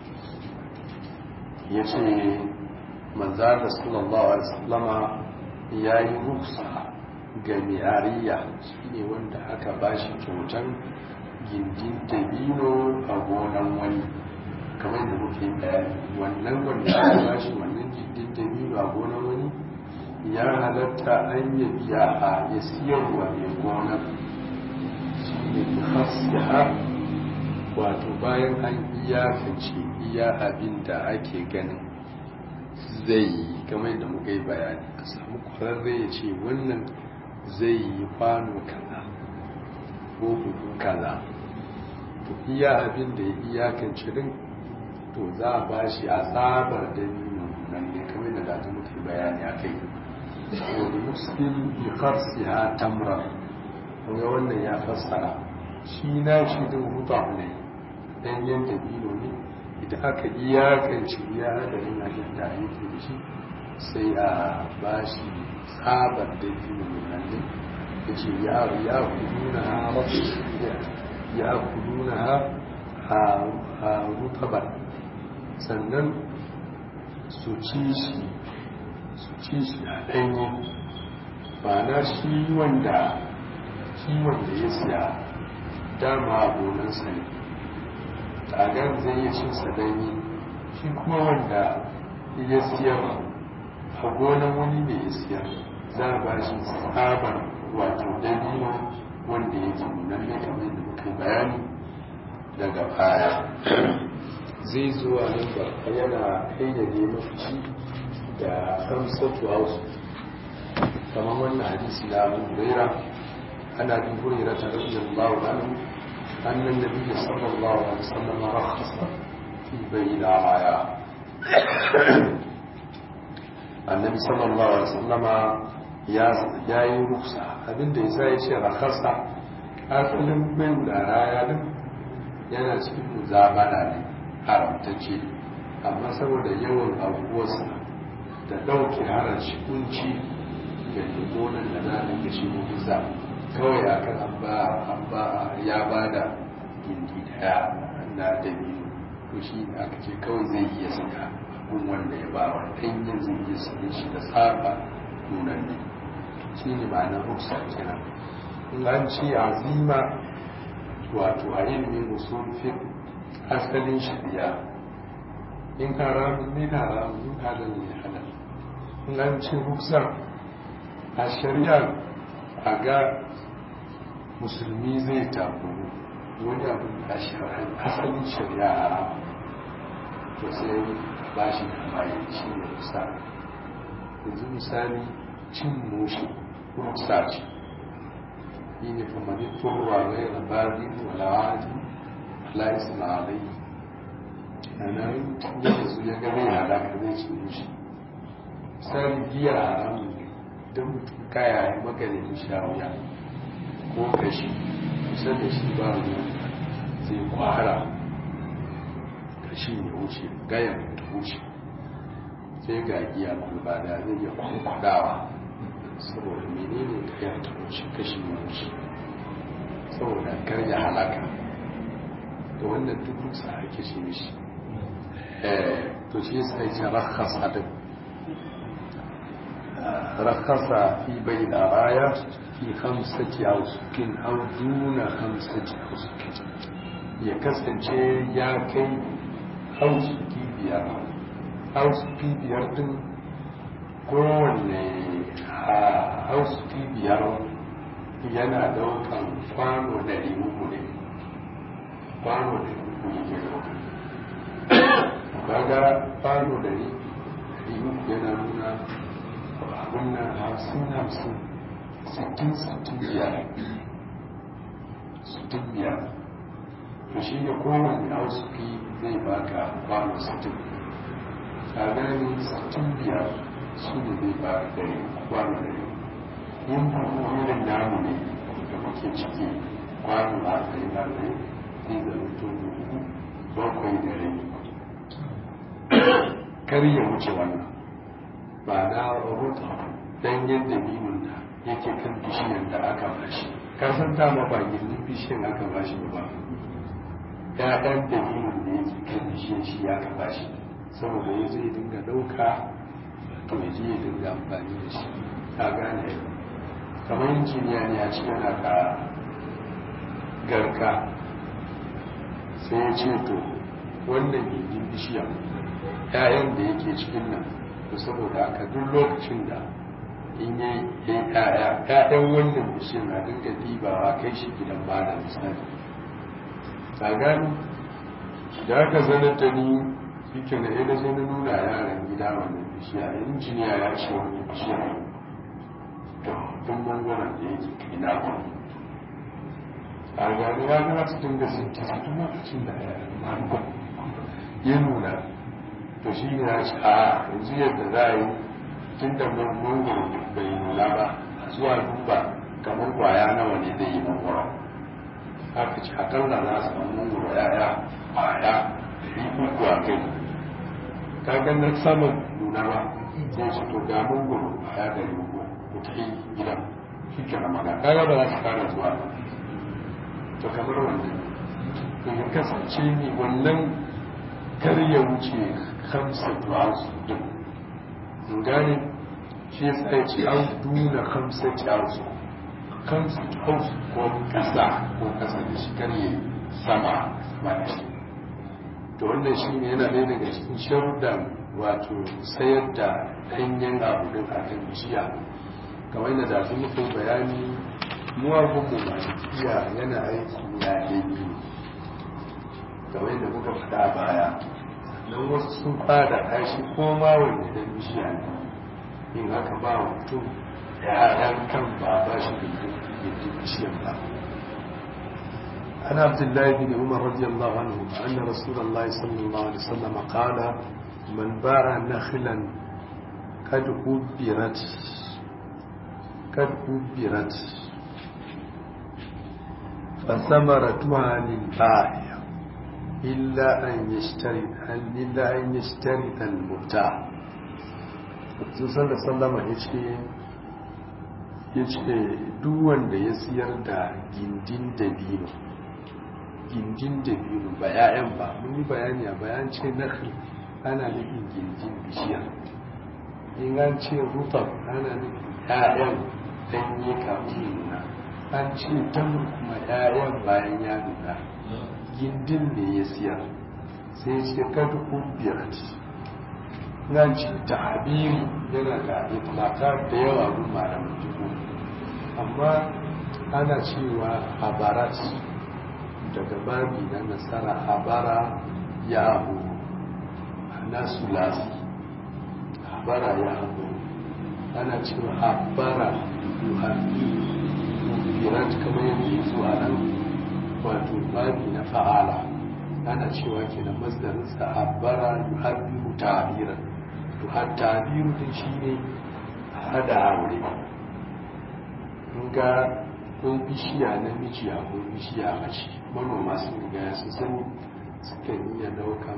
Speaker 1: ya ce manzar da sallallahu alaihi wasallama ya yi ruksa ga mi'ariya shi ne wanda aka ba shi kyautan gindin dabino a gonan wani kamar da muke bayani wannan wanda aka ba shi wannan gindin dabino a gonan wani ya halatta an yi biya a ya siyarwa mai gonar shi ne hasiya wato bayan an iyakance iya abin da ake ganin zai yi kamar da muka yi bayani a samu kwararre ya ce wannan zai yi kwano kaza ko hudu kaza to iya abin da ya iyakance din to za a ba shi a tsabar da nan ne kamar da da muka yi bayani a kai wani muslim bi farsiha tamra kuma wannan ya fassara shi na shi din hutu ne ɗanyen dabino ne idan aka iyakance ya hadarin abin da yake da shi sai a ba shi tsabar dabino nan ne ya ce ya kuduna ha ya kuduna ha rutabar sannan su ci shi su ci shi a ɗanye ba na shi wanda shi wanda ya siya dama a gonansa ne tagar zai yi cin sadani shi kuma wanda ya siyar a gonan wani ne ya siyar za a ba shi tsabar wato dabino wanda ya ke nunan ne kamar da muka bayani daga baya zai zuwa nan ba yana kayyade mafici da kamsatu hausu kamar wannan hadisi na abu huraira ana bin huraira ta rabiyar bawa أن النبي صلى الله عليه وسلم رخص في بيع العرايا النبي صلى الله عليه وسلم ya yi ruksa abinda ya sa ya ce rakasa asalin bai da raya din yana cikin muzabara ne haramtacce amma saboda yawan abuwarsa da ɗauke harashi kunci ga gonan da na da shi mutuza kawai a kan an ba ya ba da gindi daya na dabino to shi aka ce kawai zai iya saka abin wanda ya ba wa ɗanyen zai iya saka shi da tsaba nunan ne shi ne ba na ruksa kenan in an ce azima wato a ilimin usul fiqh asalin shari'a in haramun ne haramun in halal ne halal in an ce ruksa a shari'a a ga musulmi zai takuru wani abin da asalin shari'a haram to sai ba shi da bayan shi ne rusa yanzu misali cin mushi rusa ce yi ne famani turwa gai rabari walawadi ala isma'alai a nan yadda su ya gane halaka zai ci mushi misali giya haramun ne don mutum kaya ya maganin shawuya ko kashi kusa da shi ba ruwa zai kwara kashi ya wuce gayan ta wuce sai ga giya kwalba da zai iya kwankwadawa saboda menene gayan ta wuce kashi ya wuce saboda karya halaka da wannan duk sa ake ce mishi to shi sai ce rakhasa din rakhasa fi bai da raya fi hamsati ausukin au duna hamsati ausukin ya kasance ya kai hausuki biyar hausuki biyar din kowanne hausuki biyar yana daukan kwano ɗari uku ne kwano ɗari uku yake daukan kaga kwano ɗari uku yana nuna abin nan hamsin hamsin sittin sittin biyar sittin biyar to shi ne kowane hausuki zai baka kwano sittin a gani sittin biyar su ne zai baka dare kwano dare yin buhu irin namu ne da muke ciki kwano arba'in arba'in zai zama to buhu bakwai dare kar ya wuce wannan ba na rubuta danyen dabinin da yake kan bishiyar da aka bashi kasan dama ba gindin bishiyar aka bashi ba ‘ya'yan dalilin da yake kan bishiyar shi aka bashi saboda ya zai dinga ɗauka to ya je ya dinga amfani da shi ta gane kamar injiniya ne a cikin aka garka sai ya ce to wannan gindin bishiyar ‘ya'yan da yake cikin nan to saboda aka duk lokacin da in yi ‘ya'ya ‘ya'yan wannan bishiyar na dinga dibawa kai shi gidan malam misali ta gani da aka zanar da ni shi ke na yana zai na nuna yaran gida wannan bishiya injiniya ya ce wani bishiya da tun bangaren da yake kai na ku a gani ya gana su dinga sinti su tun lokacin da ya nuna to shi ne ya ce a yanzu yadda za a yi tun da mangoro bai nuna ba zuwa duba kamar kwaya nawa ne zai yi mangoro aka ci akalla za su samu mangoro yaya kwaya ɗari uku a kai kagan na saman nuna ba sai su to ga mangoro kwaya ɗari uku ku ta yi gidan shi ke na maga kaga ba za su kara zuwa ba to kamar wannan to ya kasance ne wannan kar ya wuce kamsa tuwa su duk in gane shi ya tsaye ce an duna kamsa tuwa su kansu house ko kasa ko kasa da shi karye sama sama da shi to wannan shi ne yana ɗaya daga cikin sharuɗan wato sayar da ɗanyen abu ɗin a kan bishiya kamar yadda da su muku bayani muwagun mu malikiya yana aiki ya ɗaya kamar yadda muka faɗa baya don wasu sun fada kashi ko ma wanda ɗan bishiya ne in haka ba mutum ‘ya'yan kan ba ba shi da yake bishiyar ba. An Abdullahi bin Umar radiyallahu anhu anna Rasulullah sallallahu alaihi wasallam qala man ba'a nakhlan kad ubirat kad ubirat fa samaratuha lil ba'i illa an yashtari illa an yashtari al mubta' Sun sallama ya ce ya ce wanda ya siyar da gindin dabino gindin dabino ba ya'yan ba mun yi bayani a bayan ce nakhl ana nufin gindin bishiya in an ce rutab ana nufin ya'yan danye kafin nuna an ce tamur kuma ya'yan bayan ya nuna gindin ne ya siyar sai ce kada kubiyar nan ce ta'abiri yana da itlaka da yawa gun malamin jiko amma ana cewa habarat daga babi na nasara habara ya abu na sulasi habara ya abu ana cewa habara yuhafi mubirat kamar yadda ya zo a nan wato babi na fa'ala ana cewa ke da masdarinsa habara yuhafi mutabiran to har tabiru din shi ne hada aure ga kun bishiya na miji a kun bishiya mace manoma sun riga su sani sukan iya daukan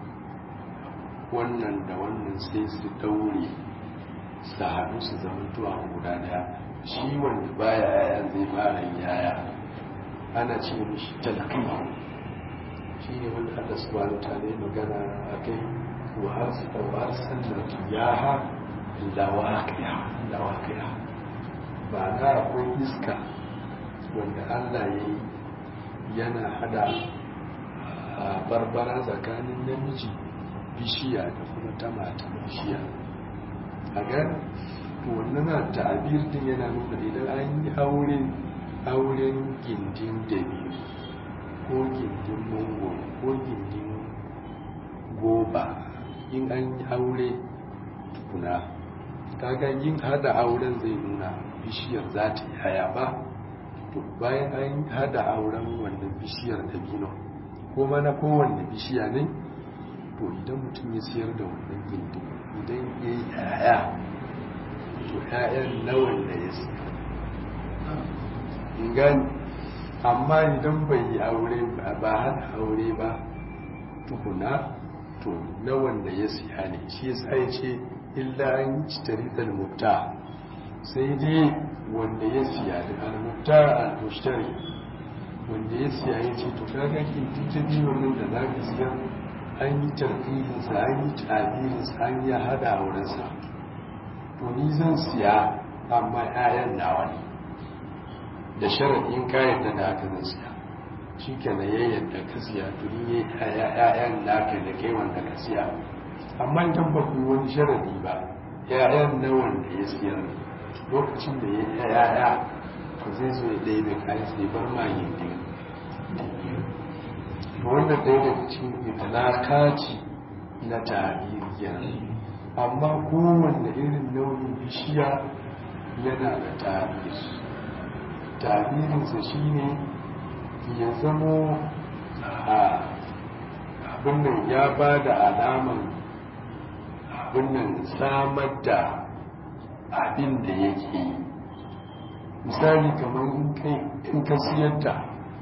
Speaker 1: wannan da wannan sai su daure su haɗu su zama tuwa guda daya shi wanda baya yaya zai fara yaya ana ce mishi talqima shi ne wanda Allah subhanahu wa ta'ala magana akai وأرسلنا الرياح لواقع لواقع ma'ana akwai iska wanda Allah ya yi yana hada barbara tsakanin namiji bishiya da kuma ta mata bishiya a ga to wannan na ta'abir din yana nuna idan an yi aure auren gindin dabi'u ko gindin mongo ko gindin goba in an yi aure tukuna kaga yin hada auren zai nuna bishiyar za ta yi haya ba to bayan an hada auren wannan bishiyar dabino ko mana kowanne bishiya ne to idan mutum ya siyar da wannan gindin idan ya yi haya to ƴaƴan na wanda ya siya in gani amma idan bai yi aure ba hada aure ba tukuna to na wanda ya siya ne shi yasa ya ce illa an ci tariqal mutta sai dai wanda ya siya da al-mutta al-mushtari wanda ya siya ya ce to kaga kin tijji wannan da zaka siya an yi tarbiyin sa an yi tabirin sa an yi hada auren sa to ni zan siya amma 'ya'yan nawa ne da sharadin kayan da aka zan siya shi ke na yayin da ka siya tuni ya ya'yan naka da kai wanda ka siya amma idan ba ku yi wani sharadi ba ya'yan na wanda ya siya lokacin da ya ya'ya to zai zo ya ɗaya da kayan sai bar ma yin din wannan ɗaya daga cikin italakaci na tarihi amma kowanne irin nau'in bishiya yana da tarihi tarihinsa shine ya zamo abinnan ya ba da alaman abinnan samar da abin da yake yi misali kamar in ka siyar da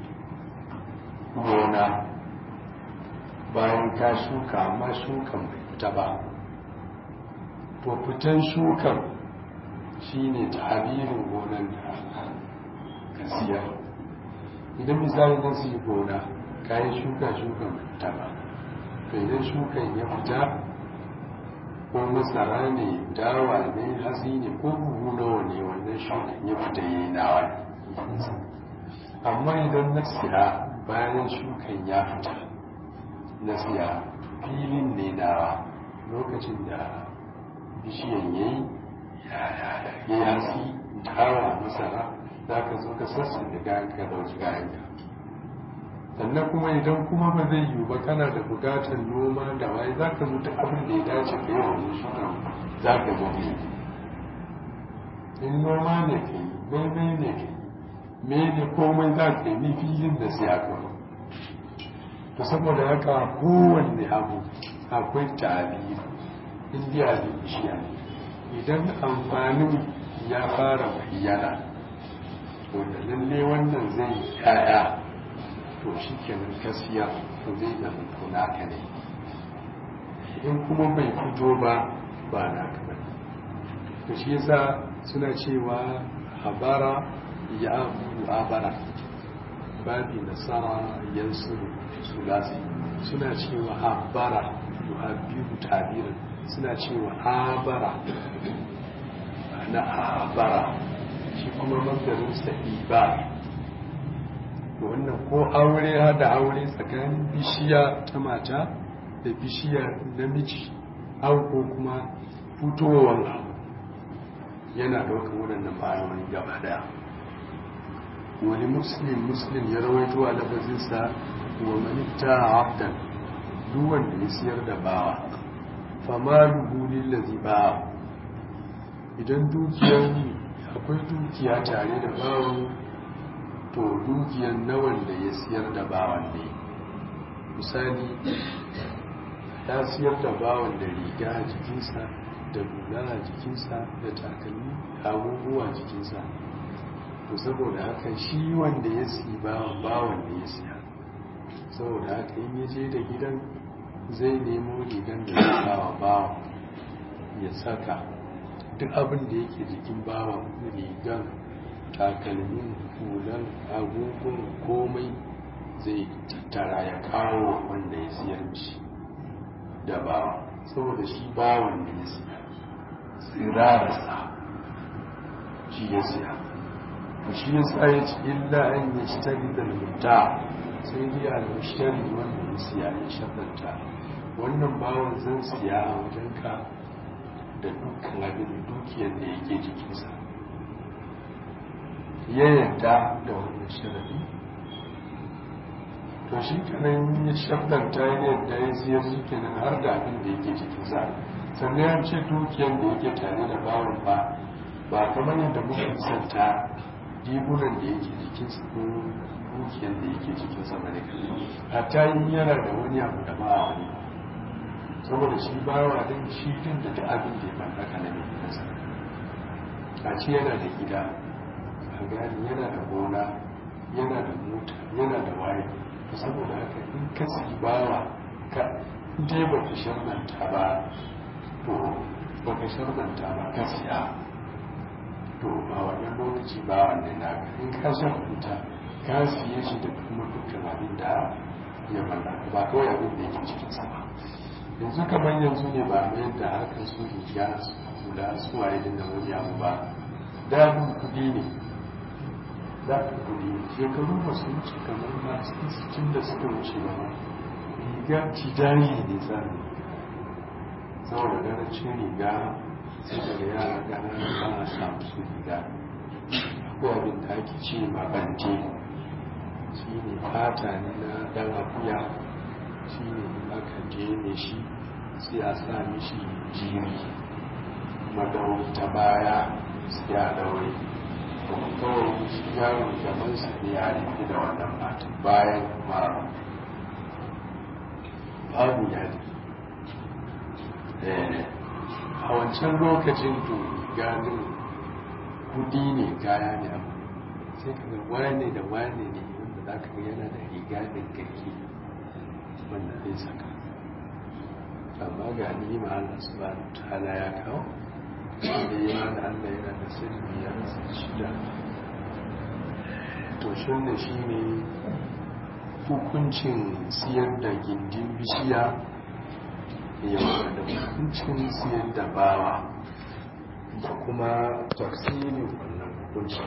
Speaker 1: gona bayan ka shuka amma shukan bai fita ba to fitan shukan shine tabirin gonan da ka siyar idan misali zan su yi gona kayan shuka shuka fita ba to idan shukan ya fita ko masara ne dawa ne hatsi ne ko buhu nawa ne wannan shukan ya fita yi nawa ne amma idan na siya bayan shukan ya fita na siya filin ne nawa lokacin da bishiyan ya yi ya yasi dawa masara za ka zo ka sassan da gayan ka dauki gayan ka sannan kuma idan kuma ba zai yiwu ba kana da bukatar noma da waye za ka mutu abin da ya dace ka yi wani shuka za ka zo ne in noma ne ka yi maimai ne ka yi mene komai za ka yi ni filin da siya ka to saboda haka kowanne abu akwai tabiri in biya da bishiya idan amfanin ya fara bayyana wanda lalle wannan zai yaya to shi kenan kasiya to zai zama to naka ne in kuma bai fito ba ba naka ba to shi yasa suna cewa habara ya abu abara babi nasara yansu sulasi suna cewa habara yuhabbiru tabirin suna cewa habara na habara shi kuma mangarinsa iba wannan ko aure hada aure tsakanin bishiya ta mata da bishiya namiji au ko kuma fitowar abu yana ɗaukar waɗannan ma'anoni gaba daya wani muslim muslim ya rawaito a lafazinsa wa manitta abdan duk wanda ya siyar da bawa fama lubulin lazi bawa idan dukiyar akwai dukiya tare da bawan to dukiyar na wanda ya siyar da bawan ne misali ya siyar da bawan da riga a jikinsa da hula a jikinsa da takalmi abubuwa jikinsa to saboda haka shi wanda ya siyi bawan bawan da ya siya saboda haka in ya je da gidan zai nemo rigan da ya kawo bawan ya saka duk abin da yake jikin bawan rigan takalmin hulan agogon komai zai tattara ya kawo wanda ya siyar mishi da bawa saboda shi bawan da ya siya tsirarsa shi ya siya to shi ya sa ya ci illa an yi shitari da mutu sai dai al-mushtari wanda ya siya ya shaddanta wannan bawan zan siya a wajenka da dukkan abin dukiyar da yake jikinsa ya yarda da wannan sharadi to shi kanan ya shabdanta ya yadda ya siyar su kenan har da abin da yake jikinsa sannan ya ce dukiyar da yake tare da bawan ba ba kamar yadda muka santa rigunan da yake jikinsa ko dukiyar da yake jikinsa ba ne hatta yi yana da wani abu da ba a wani saboda shi bawa din shi din da ta abin da ya mallaka na mai gidansa a ce yana da gida a gani yana da gona yana da mota yana da waye saboda haka in ka bawa ka dai ba ka sharmanta ba to ba ka sharmanta ba ka siya to a wannan lokaci ba wannan na in ka sharmanta ka siye shi da kuma dukkan abin da ya mallaka ba kawai abin da yake cikin sama yanzu kamar yanzu ne ba mai da harkar su riga su kula su waye da wani abu ba damin kudi ne za ka kudi shekaru ba su wuce kamar masu cikin da suka wuce ba ma riga tidani ne zane saboda garancin riga sai daga yara gana ba a samu su riga akwai abin da ake ce ma bante shi ne fata ne na dan akuya shi ne aka jene shi sai a sa mishi jiri madauri ta baya sai a daure kawai shi yaron gabansa ne ya rufe da wannan matan bayan mara babu yadi a wancan lokacin to ganin kudi ne kaya ne abu sai ka ga wane da wane ne wanda za ka ga yana da riga da gaggi wanda zai saka amma ga ni ma Allah subhanahu ta'ala ya kawo da yi ma da Allah yana da sirri ya rasa shida to shi ne shi ne hukuncin siyar da gindin bishiya yawa da hukuncin siyar da bawa da kuma tafsirin wannan hukuncin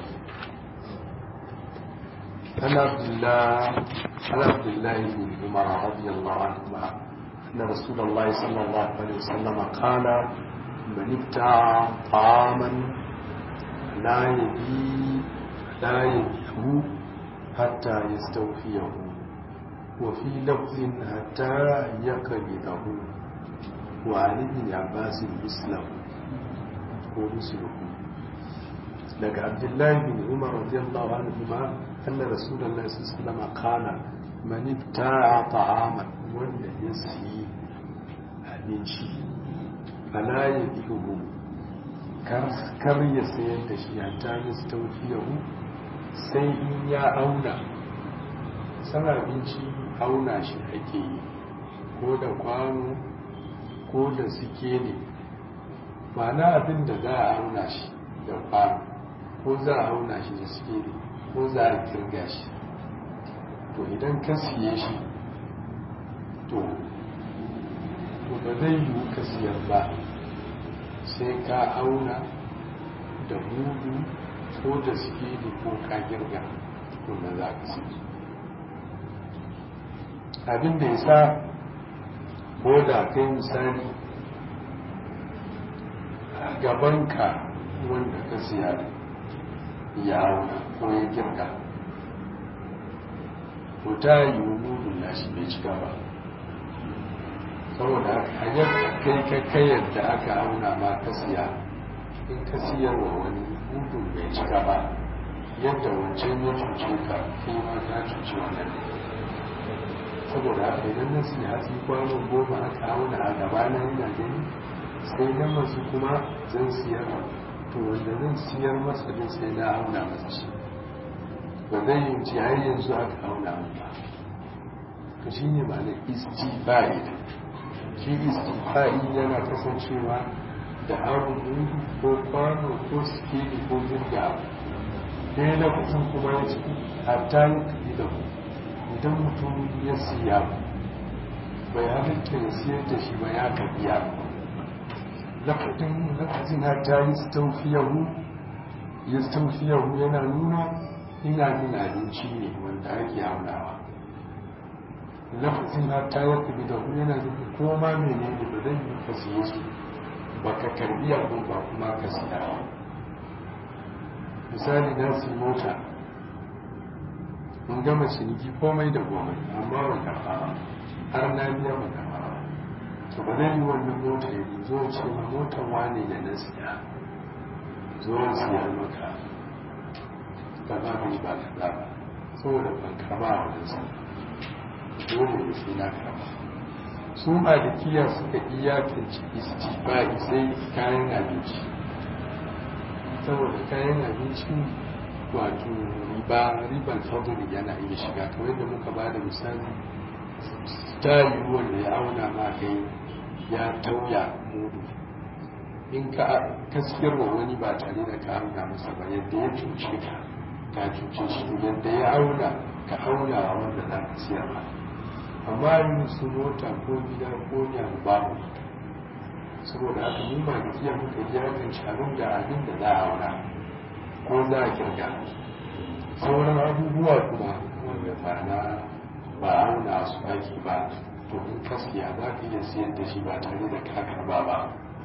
Speaker 1: عن عبد الله عن عبد الله بن عمر رضي الله عنهما أن رسول الله صلى الله عليه وسلم قال من ابتاع طعاما لا يبي لا يبيه حتى يستوفيه وفي لفظ حتى يقبضه وعن ابن عباس مثله ومثله لك عبد الله بن عمر رضي الله عنهما أن رسول الله صلى الله عليه وسلم قال من ابتاع طعاما wanda ya siyi abinci fala ya biyu kar ya sayar da shi a tamis taufiyahu sai in ya auna san abinci auna shi ake yi ko da kwano ko da suke ne ma'ana abin da za a auna shi da kwano ko za a auna shi da suke ne ko za a kirga shi to idan ka siye shi to to ba zai yiwu ka siyar ba sai ka auna da mudu ko da sikeli ko ka girga kuma za ka siya abin da ya sa ko da kai misali a gabanka wanda ka siya ya auna ko ya girga to ta yi mudun nashi bai cika ba saboda hanyar kai ka kai yadda aka auna ma ka siya in ka siyar wa wani mudun bai cika ba yadda wancan ya cuce ka kai ma ka cuce wannan saboda haka idan na siya hatsi kwanon goma aka auna a gaba na yana gani sai na masu kuma zan siyar to wanda zan siyar masa din sai na auna masa shi ba zai yi ci har yanzu aka auna ba to shi ne ba na istifa'i shi istifa'i yana kasancewa da abu mudu ko kwano ko sikeli ko jirga ɗaya na kusan kuma ya ci hatta yi kaɗi da ku idan mutum ya siya bai halitta ya siyar da shi ba ya kabiya lafadin lafazin hatta yi staufiyahu ya staufiyahu yana nuna ina bin abinci ne wanda ake aunawa
Speaker 2: lafazin hatta ya kubi da yana nufin koma mene ne ba zai yi ka siye su ba ka karbi abin ba kuma ka siya misali na su mota in gama ciniki komai da komai amma ba karba ba har na biya ba karba ba to ba zai yi wannan mota ya zo ce ma motar wane da na siya zo siya maka ka ba ni ba ka ba saboda ban karba a wajen sa dole da sai na karba su malikiya suka iyakance istifa'i sai kayan abinci saboda kayan abinci wato riba riban fadli yana iya shiga kamar da muka ba da misali ta yi wanda ya auna ma kai ya tauya mudu in ka kaskiyar wa wani ba tare da ka auna masa ba yadda ya cuce ka ka cuce shi yadda ya auna ka auna wa wanda za ka siyar ba amma yin su mota ko gida ko yaro babu saboda haka mu ma giya muka ji hakan sharon da abin da za a auna ko za a kirga sauran abubuwa kuma wanda ba na ba auna su ake ba to in kaskiya za ka iya siyar da shi ba tare da ka karba ba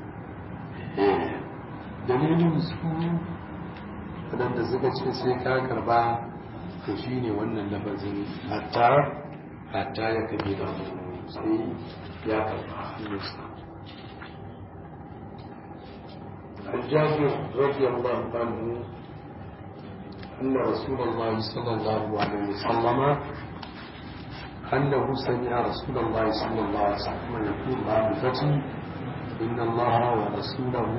Speaker 2: dalilin su waɗanda suka ce sai ka karba to shine wannan lafazin hatta hatta ya kabe da sai ya karba musa الجابر رضي الله عنه أن رسول الله صلى الله عليه وسلم أنه سمع رسول الله صلى الله عليه وسلم يقول بعد الفتح إن الله ورسوله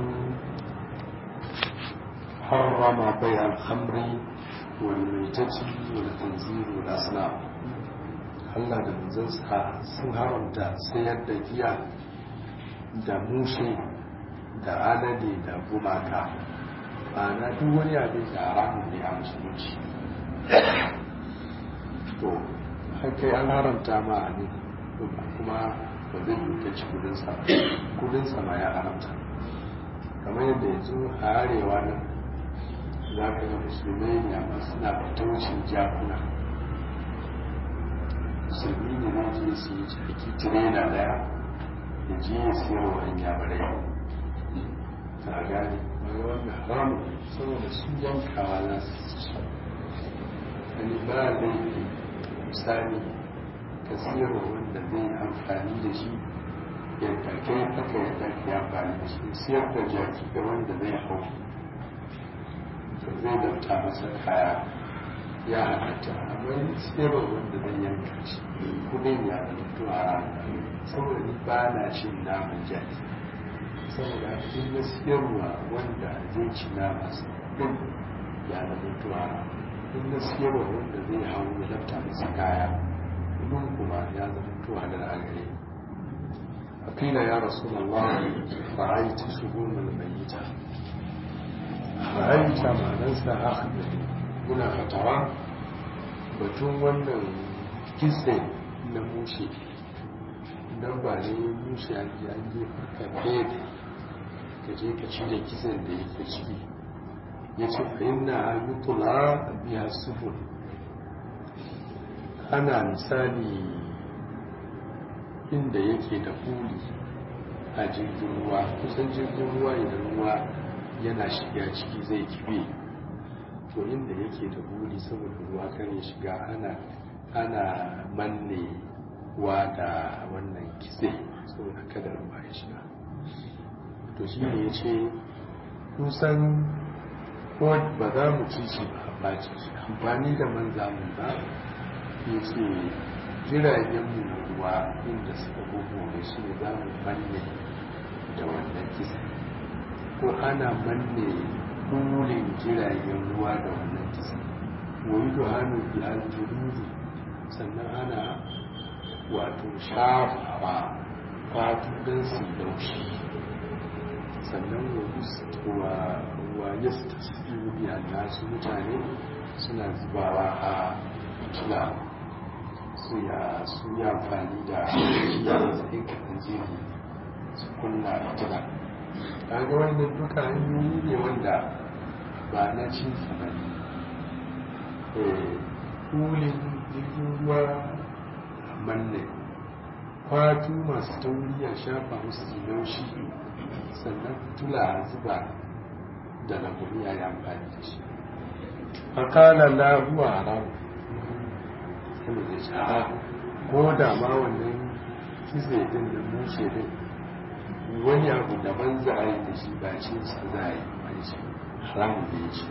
Speaker 2: حرم بيع الخمر والميتة والخنزير والأصنام Allah da manzansa sun haramta sayar da giya da mushe da alade da gumaka ba na duk wani abin da haramun ne a musulunci to kai an haramta ma a ne kuma ba zai yi kaci kudinsa kudinsa ma ya haramta kamar yadda yanzu a arewa nan za ka ga musulmai ne amma suna fataucin jakuna musulmi ne na je su yi ciki tirena daya ya je ya siyar wa ɗan yabarai ta gane wani wanda haramu saboda su yankawa za su ci wani ba laifi misali ka siyar wa wanda zai amfani da shi yadda kai haka yadda ka amfani da shi siyar da jaki ga wanda zai hau to zai dauta masa kaya ya halatta amma siyarwa wanda zai yanka shi kudin ya halittu a saboda ni ba na cin naman jaki saboda in na siyarwa wanda zai ci naman din ya halittu a in na siyarwa wanda zai hau ya lafta masa kaya kudin kuma ya halittu a da agare فقيل يا رسول الله رأيت شؤون الميتة رأيت ما ننسى أخذ muna fatawa batun wannan kitse na mushe don ba ne mushe a ji an je farka fede ka je ka cire kitsen da yake ciki ya ce fahimna yi kula biya sufur ana misali inda yake da kuli a jirgin ruwa kusan jirgin ruwa idan ruwa yana shiga ciki zai kibe to inda yake da buri saboda ruwa kan ya shiga ana ana manne wa da wannan kitse saboda kada ruwa ya shiga to shi ne ya ce kusan ko ba za mu ci shi ba ba ci shi amfani da man zamu ba ya ce jiragen mu na ruwa inda suka gugu shi ne za mu manne da wannan kitse ko ana manne kulin jiragen ruwa da wannan kisa wani da hannu biyar jurudu sannan ana wato shafawa fatu don su laushi sannan wa ya su biya nasu mutane suna zubawa a kila su ya su yi amfani da ya matsayin kaɗan jiri su kunna fitila kaga wannan duka hanyoyi ne wanda ba na cin ba ne kulin jirgin ruwa manne kwatu masu tauri a shafa musu laushi sannan tula a zuba da laguni a yi amfani da shi fakala la huwa haram sai mu zai shara ko da ma wannan kitse din da mushe din wani abu daban za a yi da shi ba ce sa za a yi ba shi haramun da ya ce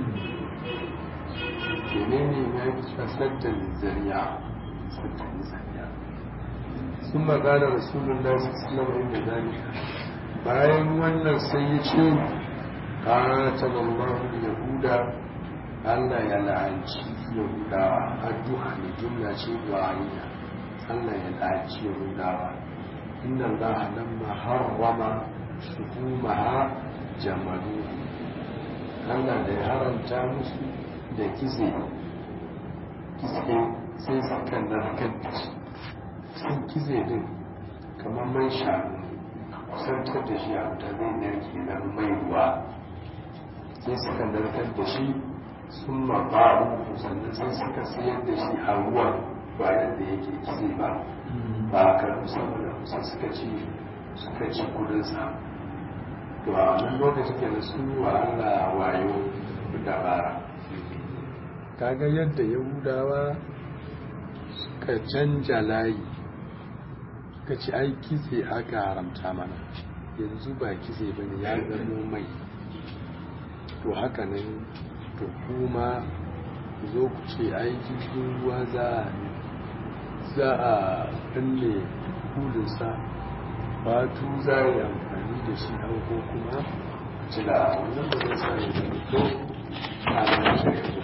Speaker 2: menene ya yi fasadda zariya sadda zariya sun magana rasulullah sallallahu alaihi wasallam bayan wannan sai ya ce qatalallahu yahuda Allah ya la'anci yahudawa addu'a ne jumla ce du'a'iyya Allah ya la'anci yahudawa inna Allah lamma harrama shuhumaha jamalu Allah da ya haranta musu da kitse kitse sai suka narkar da shi sun kitse din kamar man shanu kusantar da shi a wuta zai narke nan mai ruwa sai suka narkar da shi sun mabaru sannan sai suka sayar da shi a ruwan bayan da yake kitse ba ba a karfi saboda kusa suka ci suka ci kudinsa to a wannan lokacin ke da sun yi wa allah wayo dabara kaga yadda yahudawa suka canja layi suka ci ai kitse aka haramta mana yanzu ba kitse ba ne ya zamo mai to haka nan to kuma zo ku ce ai jirgin ruwa za a danne kulinsa fatu za a yi amfani da shi an ko kuma jila wannan ba zai sa ya zama to a nan shari'a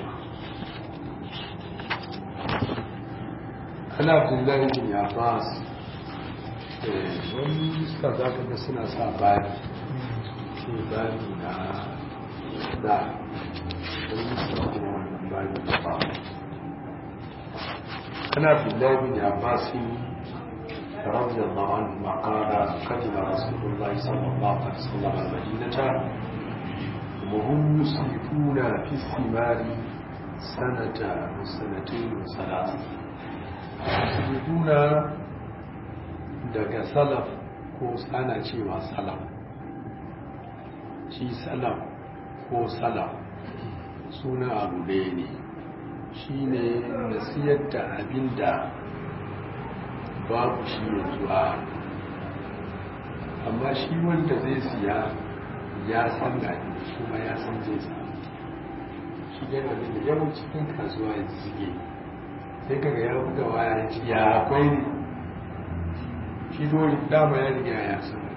Speaker 2: ana abdullahi bin abbas wani suka za ka ga suna sa bani ce bani na da wani suka kuma wannan bani na ba ana abdullahi bin abbas رضي الله عنهما قال قدم رسول الله صلى الله عليه وسلم المدينة وهم يسرفون في الثمار سنة وسنتين وثلاث yuduna daga salaf ko ana cewa salaf shi salaf ko salaf suna abu ɗaya ne shi ne na siyar da abin da babu shi yanzu a amma shi wanda zai siya ya san gani kuma ya san zai samu shi gani abin da yawan cikin kasuwa yanzu suke sai kaga ya buga waya ya ce ya akwai ne shi dole dama ya riga ya san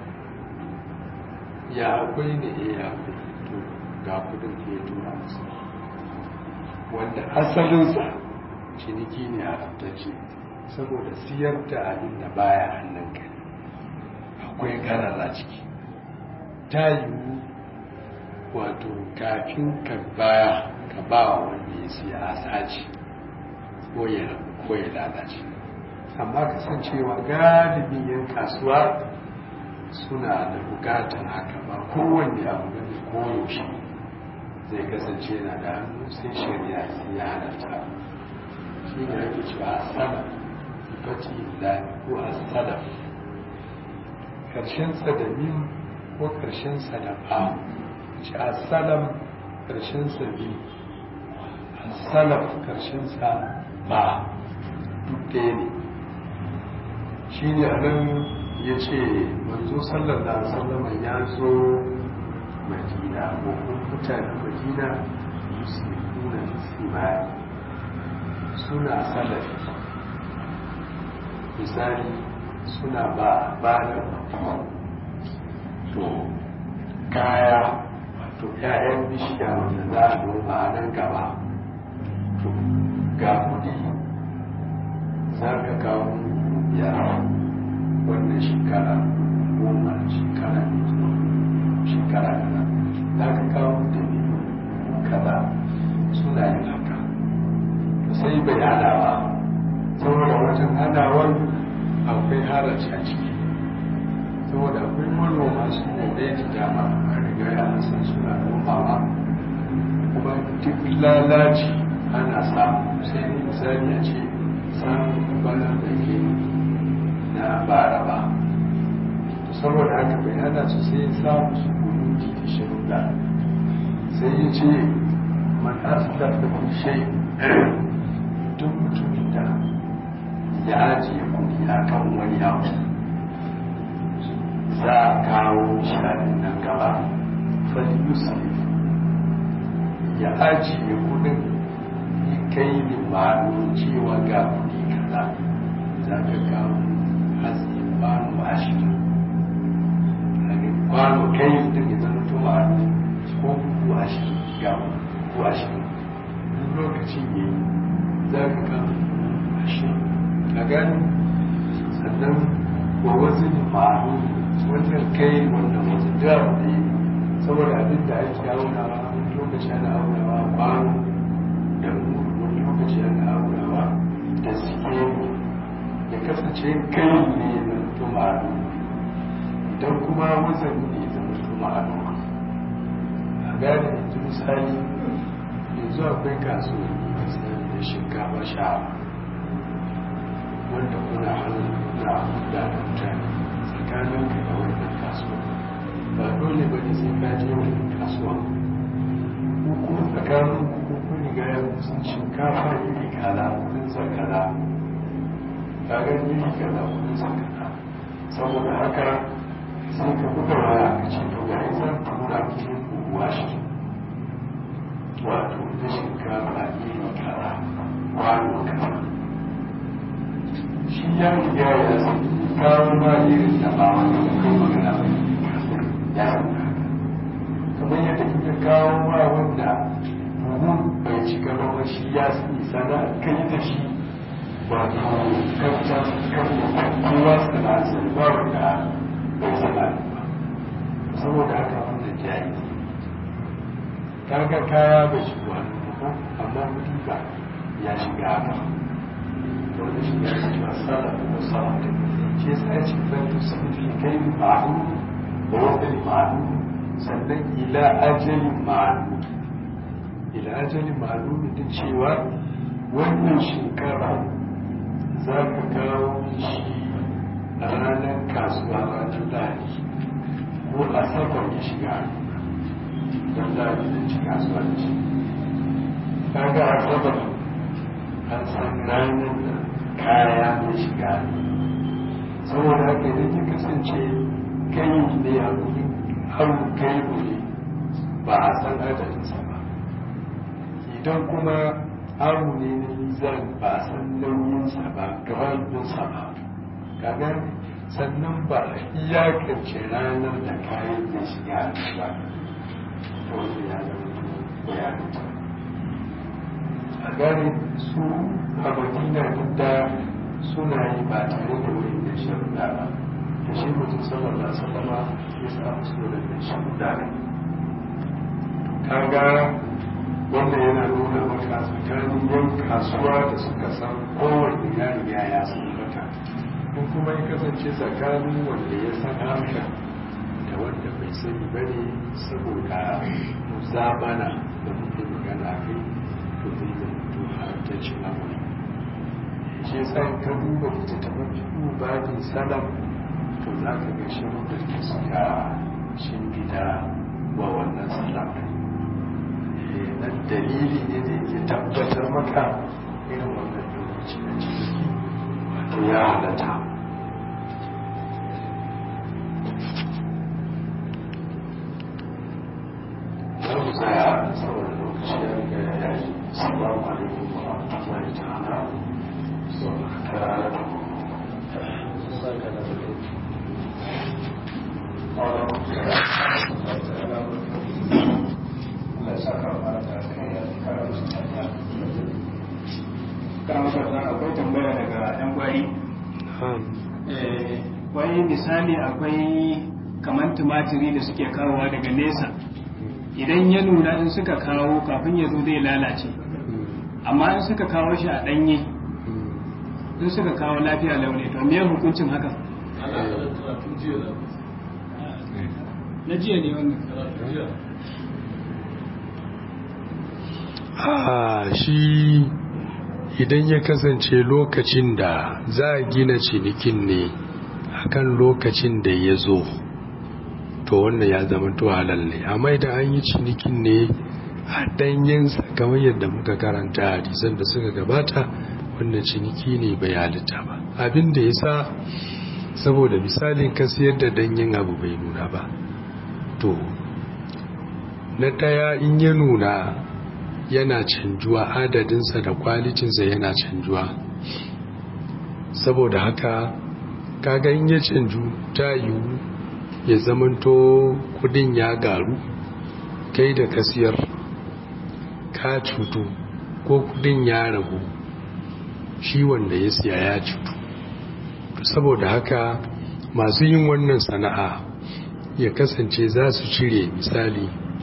Speaker 2: ya akwai ne eh ya akwai to ga kudin ke tura masa wanda asalinsa ciniki ne a rantacce saboda siyar da abin da baya hannun ka akwai karara ciki ta yiwu wato kafin ka baya ka ba wanda ya siya a sace ko ya lalace amma kasancewa galibin yan kasuwa suna da bukatar haka ba kowanne abu gani koyaushe zai kasance na da hannu sai shari'a sai ya halatta shi ne ake cewa asala fati da ko asala karshen sadamin ko karshen sadafa ce asalam karshen sabi asalaf karshen sa ba duk ɗaya ne shi ne a nan ya ce manzo sallallahu sallama ya zo madina ko mutanen madina musulmuna simari suna salafi misali suna ba ba da to kaya wato 'ya'yan bishiya wanda za a noma a nan gaba to ga kudi za ka kawo ya wannan shekara goma shekara ne shekara kaza za ka kawo da kaza suna yin haka to sai bai hada ba saboda wajen hadawar akwai haraci a ciki saboda akwai manoma su bude da dama a riga ya san suna nomawa kuma duk lalaci ana samu sai misali a ce samun bana da ke na bara ba saboda haka bai hana su sai ya samu su kunuti da sharuɗa sai ya ce man asila da kushe duk mutumin da ya ajiye kuɗi a kan wani abu za a kawo shaɗin nan gaba fali yusuf ya ajiye kuɗin ya kai limanin cewa ga kuɗi kaza za ka kawo hatsi kwano ashirin kwano kai mutum ya zama tuma ko buku ashirin ga buku ashirin duk lokacin ya yi za ka kawo ashirin a gani sannan wa wasu ne ma'anu wannan kai wannan wasu da ne saboda abin da ake aunawa wani lokaci ana aunawa kwano da wani lokaci ana aunawa da suke ya kasance kai ne na tuma'anu idan kuma wasan ne zama tuma'anu a gane yanzu misali yanzu akwai kasuwanni misali da shinkafa sha wanda kuna hannun na da mutane tsakanin ka da wannan kasuwa ba dole ba ne sai ka je wani kasuwa ko kuma tsakanin ku ko riga ya sun shinkafa iri kaza kudin sa kaza kaga iri kaza kudin sa kaza saboda haka sai ka buga waya ka ce to ga zan tura ki kuwa shi wato da shinkafa iri kaza kwano kaza shi ya riga ya san kawo ma irin da ba wani kai magana ba ya san kamar yadda kika kawo ma wanda buhun bai ci gaba ba shi ya sani sana kai da shi wato kancan kan kowa sana sani ba wanda bai sana ba saboda haka wanda jayi kaga kaya bai shigo hannu amma kudi ba ya shiga haka wanda shi ya ce ba sada ko sada shi yasa ya ce fanto sun fi kai ma'anu da wani ma'anu sannan ila ajalin ma'anu ila ajalin ma'anu da cewa wannan shekara za ka kawo shi a ranar kasuwa ranar lahadi ko asabar ya shiga don lahadi da ci kasuwa da shi kaga asabar an san ranar da kaya na shiga saboda haka idan ya kasance kai ne a kudin har kai ne ba a san adadinsa ba idan kuma aru ne na nizan ba a san nauyinsa ba gabansa ba kaga sannan ba a iyakance ranar da kayan ya shiga ba wanda ya zama ya mutu a gane su a madina duk da suna yi ba tare da wani da sharuɗa ba da shi mutum sallallahu sallama ya samu su da sharuɗa ne kaga wannan yana nuna maka tsakanin yan kasuwa da suka san kowanne ya riga ya san haka in kuma ya kasance tsakanin wanda ya san haka da wanda bai sani ba ne saboda zabana da muke magana kai to zai zanto haramtaccen abu ne shi yasa ka duba littattafan fiƙo babin salam to za ka ga shirin da ke suka shingida wa wannan salam nan dalili ne da yake tabbatar maka irin wannan lokaci na ciki wato ya halatta za mu tsaya saboda lokaci ya riga ya yi salamu alaikum wa rahmatullahi ta'ala
Speaker 3: akwai tambaya daga yan gwari wai misali akwai kamar tumatiri da suke kawowa daga nesa idan ya nuna in suka kawo kafin ya zo zai lalace amma in suka kawo shi a ɗanye in suka kawo lafiya launi to me hukuncin haka na jiya ne wannan
Speaker 2: a shi idan ya kasance lokacin da za a gina cinikin ne akan lokacin da ya zo to wannan ya zama to halal ne amma idan an yi cinikin ne a danyensa kamar yadda muka karanta hadisan da suka gabata wannan ciniki ne bai halitta ba abin da ya sa saboda misalin ka siyar da danyen abu bai nuna ba to na ɗaya in ya nuna yana canjuwa adadinsa da kwalitinsa yana canjuwa saboda haka kaga in ya canju ta yiwu ya zamanto kudin ya garu kai da kasiyar ka cutu ko kudin ya ragu shi wanda ya siya ya cutu saboda haka masu yin wannan sana'a ya kasance za su cire misali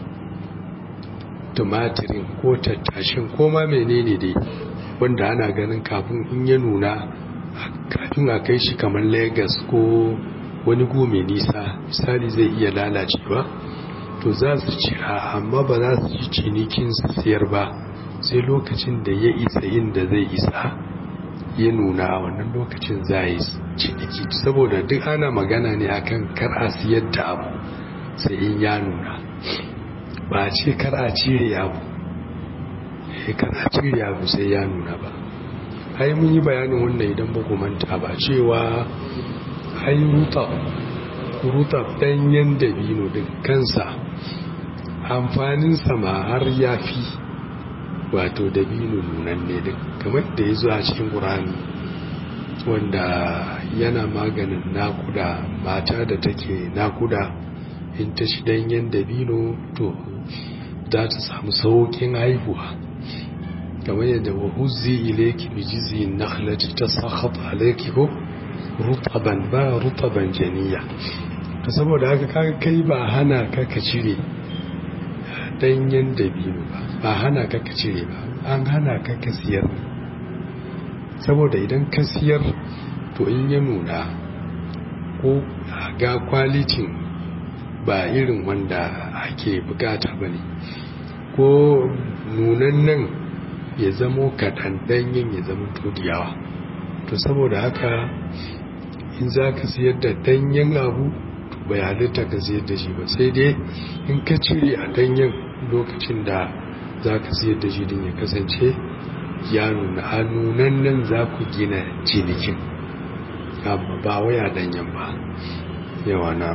Speaker 2: tumatirin ko tattashin ko ma menene dai wanda ana ganin kafin in ya nuna kafin a kai shi kamar Legas ko wani gome nisa misali zai iya lalacewa to za su cira amma ba za su ci cinikin su siyar ba sai lokacin da ya isa inda zai isa ya nuna wannan lokacin za yi ciniki saboda duk ana magana ne akan kar a siyar da abu sai in ya nuna ba ce kar a cire abu kar a cire abu sai ya nuna ba ai mun yi bayanin wannan idan ba manta ba cewa ai rutab rutab danyen dabino din kansa amfaninsa ma har ya fi wato dabino nunan ne din kamar da ya zo a cikin ƙurani wanda yana maganin nakuda mata da take nakuda in ta shi danyen dabino to za ta samu sauƙin haihuwa kamar yadda wa huzzi ilayki bi jiz'in nakhlati tasakhat alayki ko rutaban ba rutaban janiya to saboda haka kaga kai ba hana ka ka cire danyen dabino ba ba hana ka ka cire ba an hana ka ka siyar saboda idan ka siyar to in ya nuna ko ga kwalitin ba irin wanda ake bukata ba ne ko nunan nan ya zamo kaɗan ɗanyen ya zama todiyawa to saboda haka in za ka siyar da ɗanyen abu bai halitta ka siyar da shi ba sai dai in ka cire a ɗanyen lokacin da za ka siyar da shi din ya kasance ya nuna a nunan nan za ku gina cinikin ba waya ɗanyen ba yawa na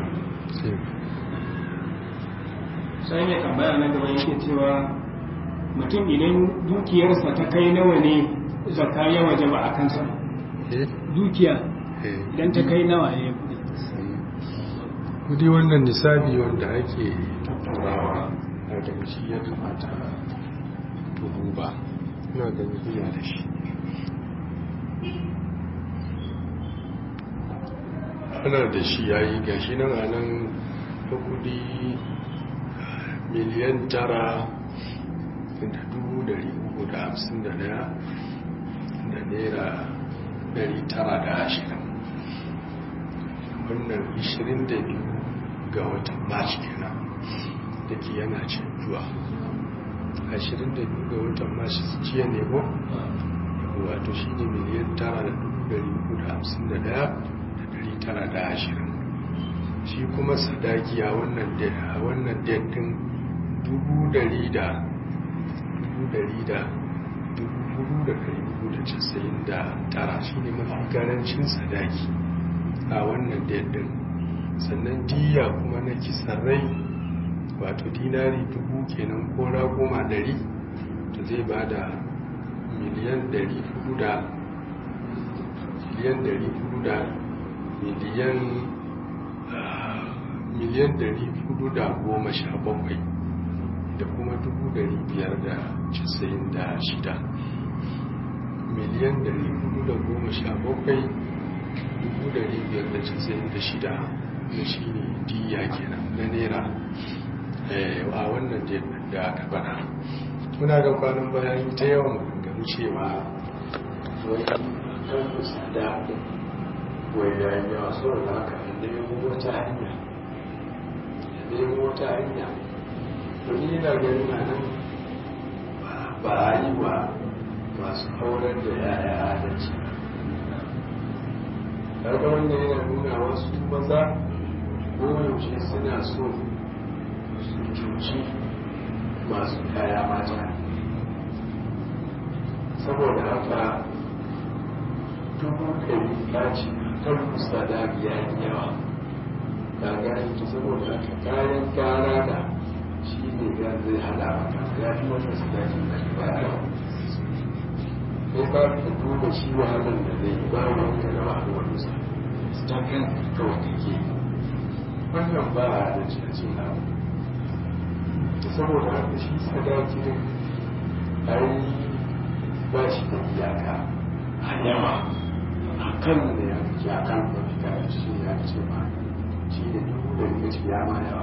Speaker 3: sai mai tambaya na gaba yake cewa mutum idan dukiyarsa ta kai nawa ne zaka ya waje ba a kansa dukiya idan ta kai nawa ya kudi
Speaker 2: kudi wannan nisabi wanda ake turawa a ganin shi ya kamata tuhu ba ina ganin iya da shi ana da shi ya yi gashi nan a nan ta kudi miliyan tara da dubu dari uku da hamsin da daya da naira dari tara da ashirin wannan ishirin da biyu ga watan march kenan da ke yana canjuwa ashirin da biyu ga watan march jiya ne ko wato shi ne miliyan tara da dubu dari uku da hamsin da daya da dari tara da ashirin shi kuma sadaki a wannan datin dubu dari da dubu dari da dubu hudu da dari hudu da casa'in da tara shi ne mafi karancin sadaki a wannan datin sannan diya kuma na kisan rai wato dinari dubu kenan kora goma dari to zai ba da miliyan dari hudu da miliyan dari hudu da miliyan miliyan dari hudu da goma sha bakwai da kuma dubu dari biyar da casa'in da shida miliyan dari hudu da goma sha bakwai dubu dari biyar da casa'in da shida da shi ne diya kenan na naira a wannan da aka bana muna ga kwanan bayan ta yawan gangami cewa wai kan kusa da wai da yawa sauran haka da nemo wata hanya da nemo wata hanya to ni yana ganin a nan ba a yi wa masu aurar da yaya adalci kaga wannan yana nuna wasu maza koyaushe suna so su cuci masu kaya mata saboda haka dubu ɗari ɗaci kan musa da biya yawa ga gani ta saboda haka kayan gara da shi ne ya zai hada maka ya fi wata su daji na ba yawa sai ba ka duba shi wahalar da zai ba wani da wahalar musa ta kan kawai kake wannan ba a da cikin abu saboda haka shi sadakin ai ba shi da iyaka a yawa a kan da ya fi a kan da fi kare shi ya ce ba shi da dubu da ya ce ya ma yawa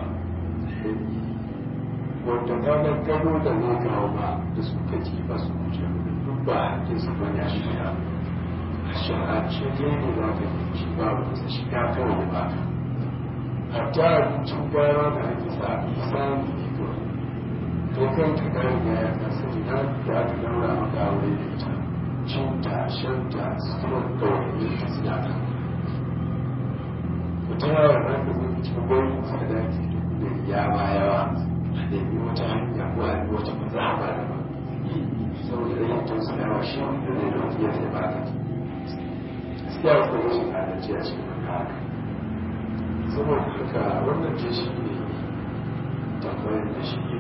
Speaker 2: wanda kanar gano da ne kawo ba da suka ci ba su wuce duk ba hakkin su bane a shiga a sharace ne ne za ka yi shi ba wata shiga kawai ba hatta abincin gara da ake sa isa ne kawai to kan ka gari da ya kasa ina da aka daura maka aure da ita cinta shanta suturar da wani ta suna ta wata yawa na ka zai cikin gwai sadaki duk da ya ma yawa a nemi wata hanya ko a nemi wata mazaba da ba saboda da yin tausa yawa shi da ne da wata yadda ba ka gaskiya ko rashin adalci a cikin haka saboda haka wannan ce shi ne tambayar da shi ne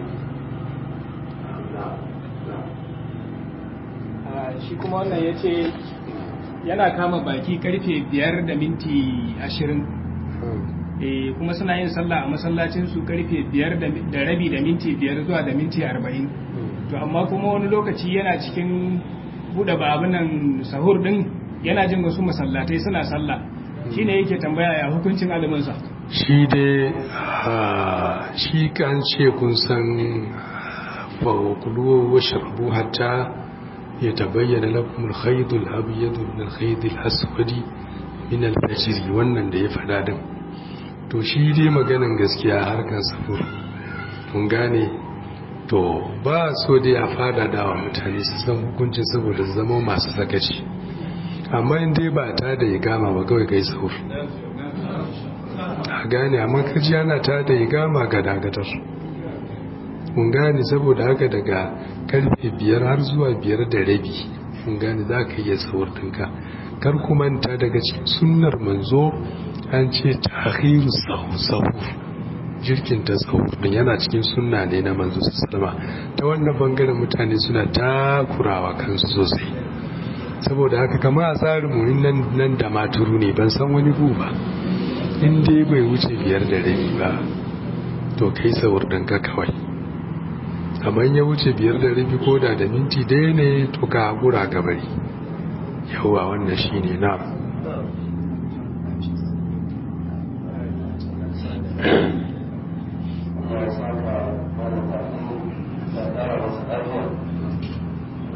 Speaker 3: shi kuma wannan ya ce yana kama baki karfe biyar da minti ashirin kuma suna yin sallah a masallacinsu karfe biyar da rabi da minti biyar zuwa da minti arba'in to amma kuma wani lokaci yana cikin buɗe babunan sahur ɗin yana jin wasu masallatai suna sallah shi ne yake tambaya ya hukuncin aliminsa
Speaker 2: shi dai shi kan ce kun san فكلوا واشربوا حتى يتبين لكم الخيط الأبيض من الخيط الأسود من الفجر wannan da ya fada din to shi dai maganin gaskiya harkar safur kun gane to ba so dai a fada da wa mutane su san hukuncin saboda zama masu sakaci amma in dai ba ta da ya gama ba kawai kai sahur a gane amma kaji ana ta da ya gama ga dagatar kun gane saboda haka daga karfe biyar har zuwa biyar da rabi kun gane za ka iya sahur ɗinka kar manta daga cikin sunnar manzo an ce tahiru sahur jirkin ta sahur din yana cikin sunna ne na manzo sallama ta wannan bangaren mutane suna takurawa kansu sosai saboda haka kama a tsarin mu nan nan da maturu ne ban san wani bu ba in dai bai wuce biyar da rabi ba to kai sahur ɗinka kawai kamar ya wuce biyar da rabi ko da da minti daya ne to ka haƙura gabari yawa wannan shi ne na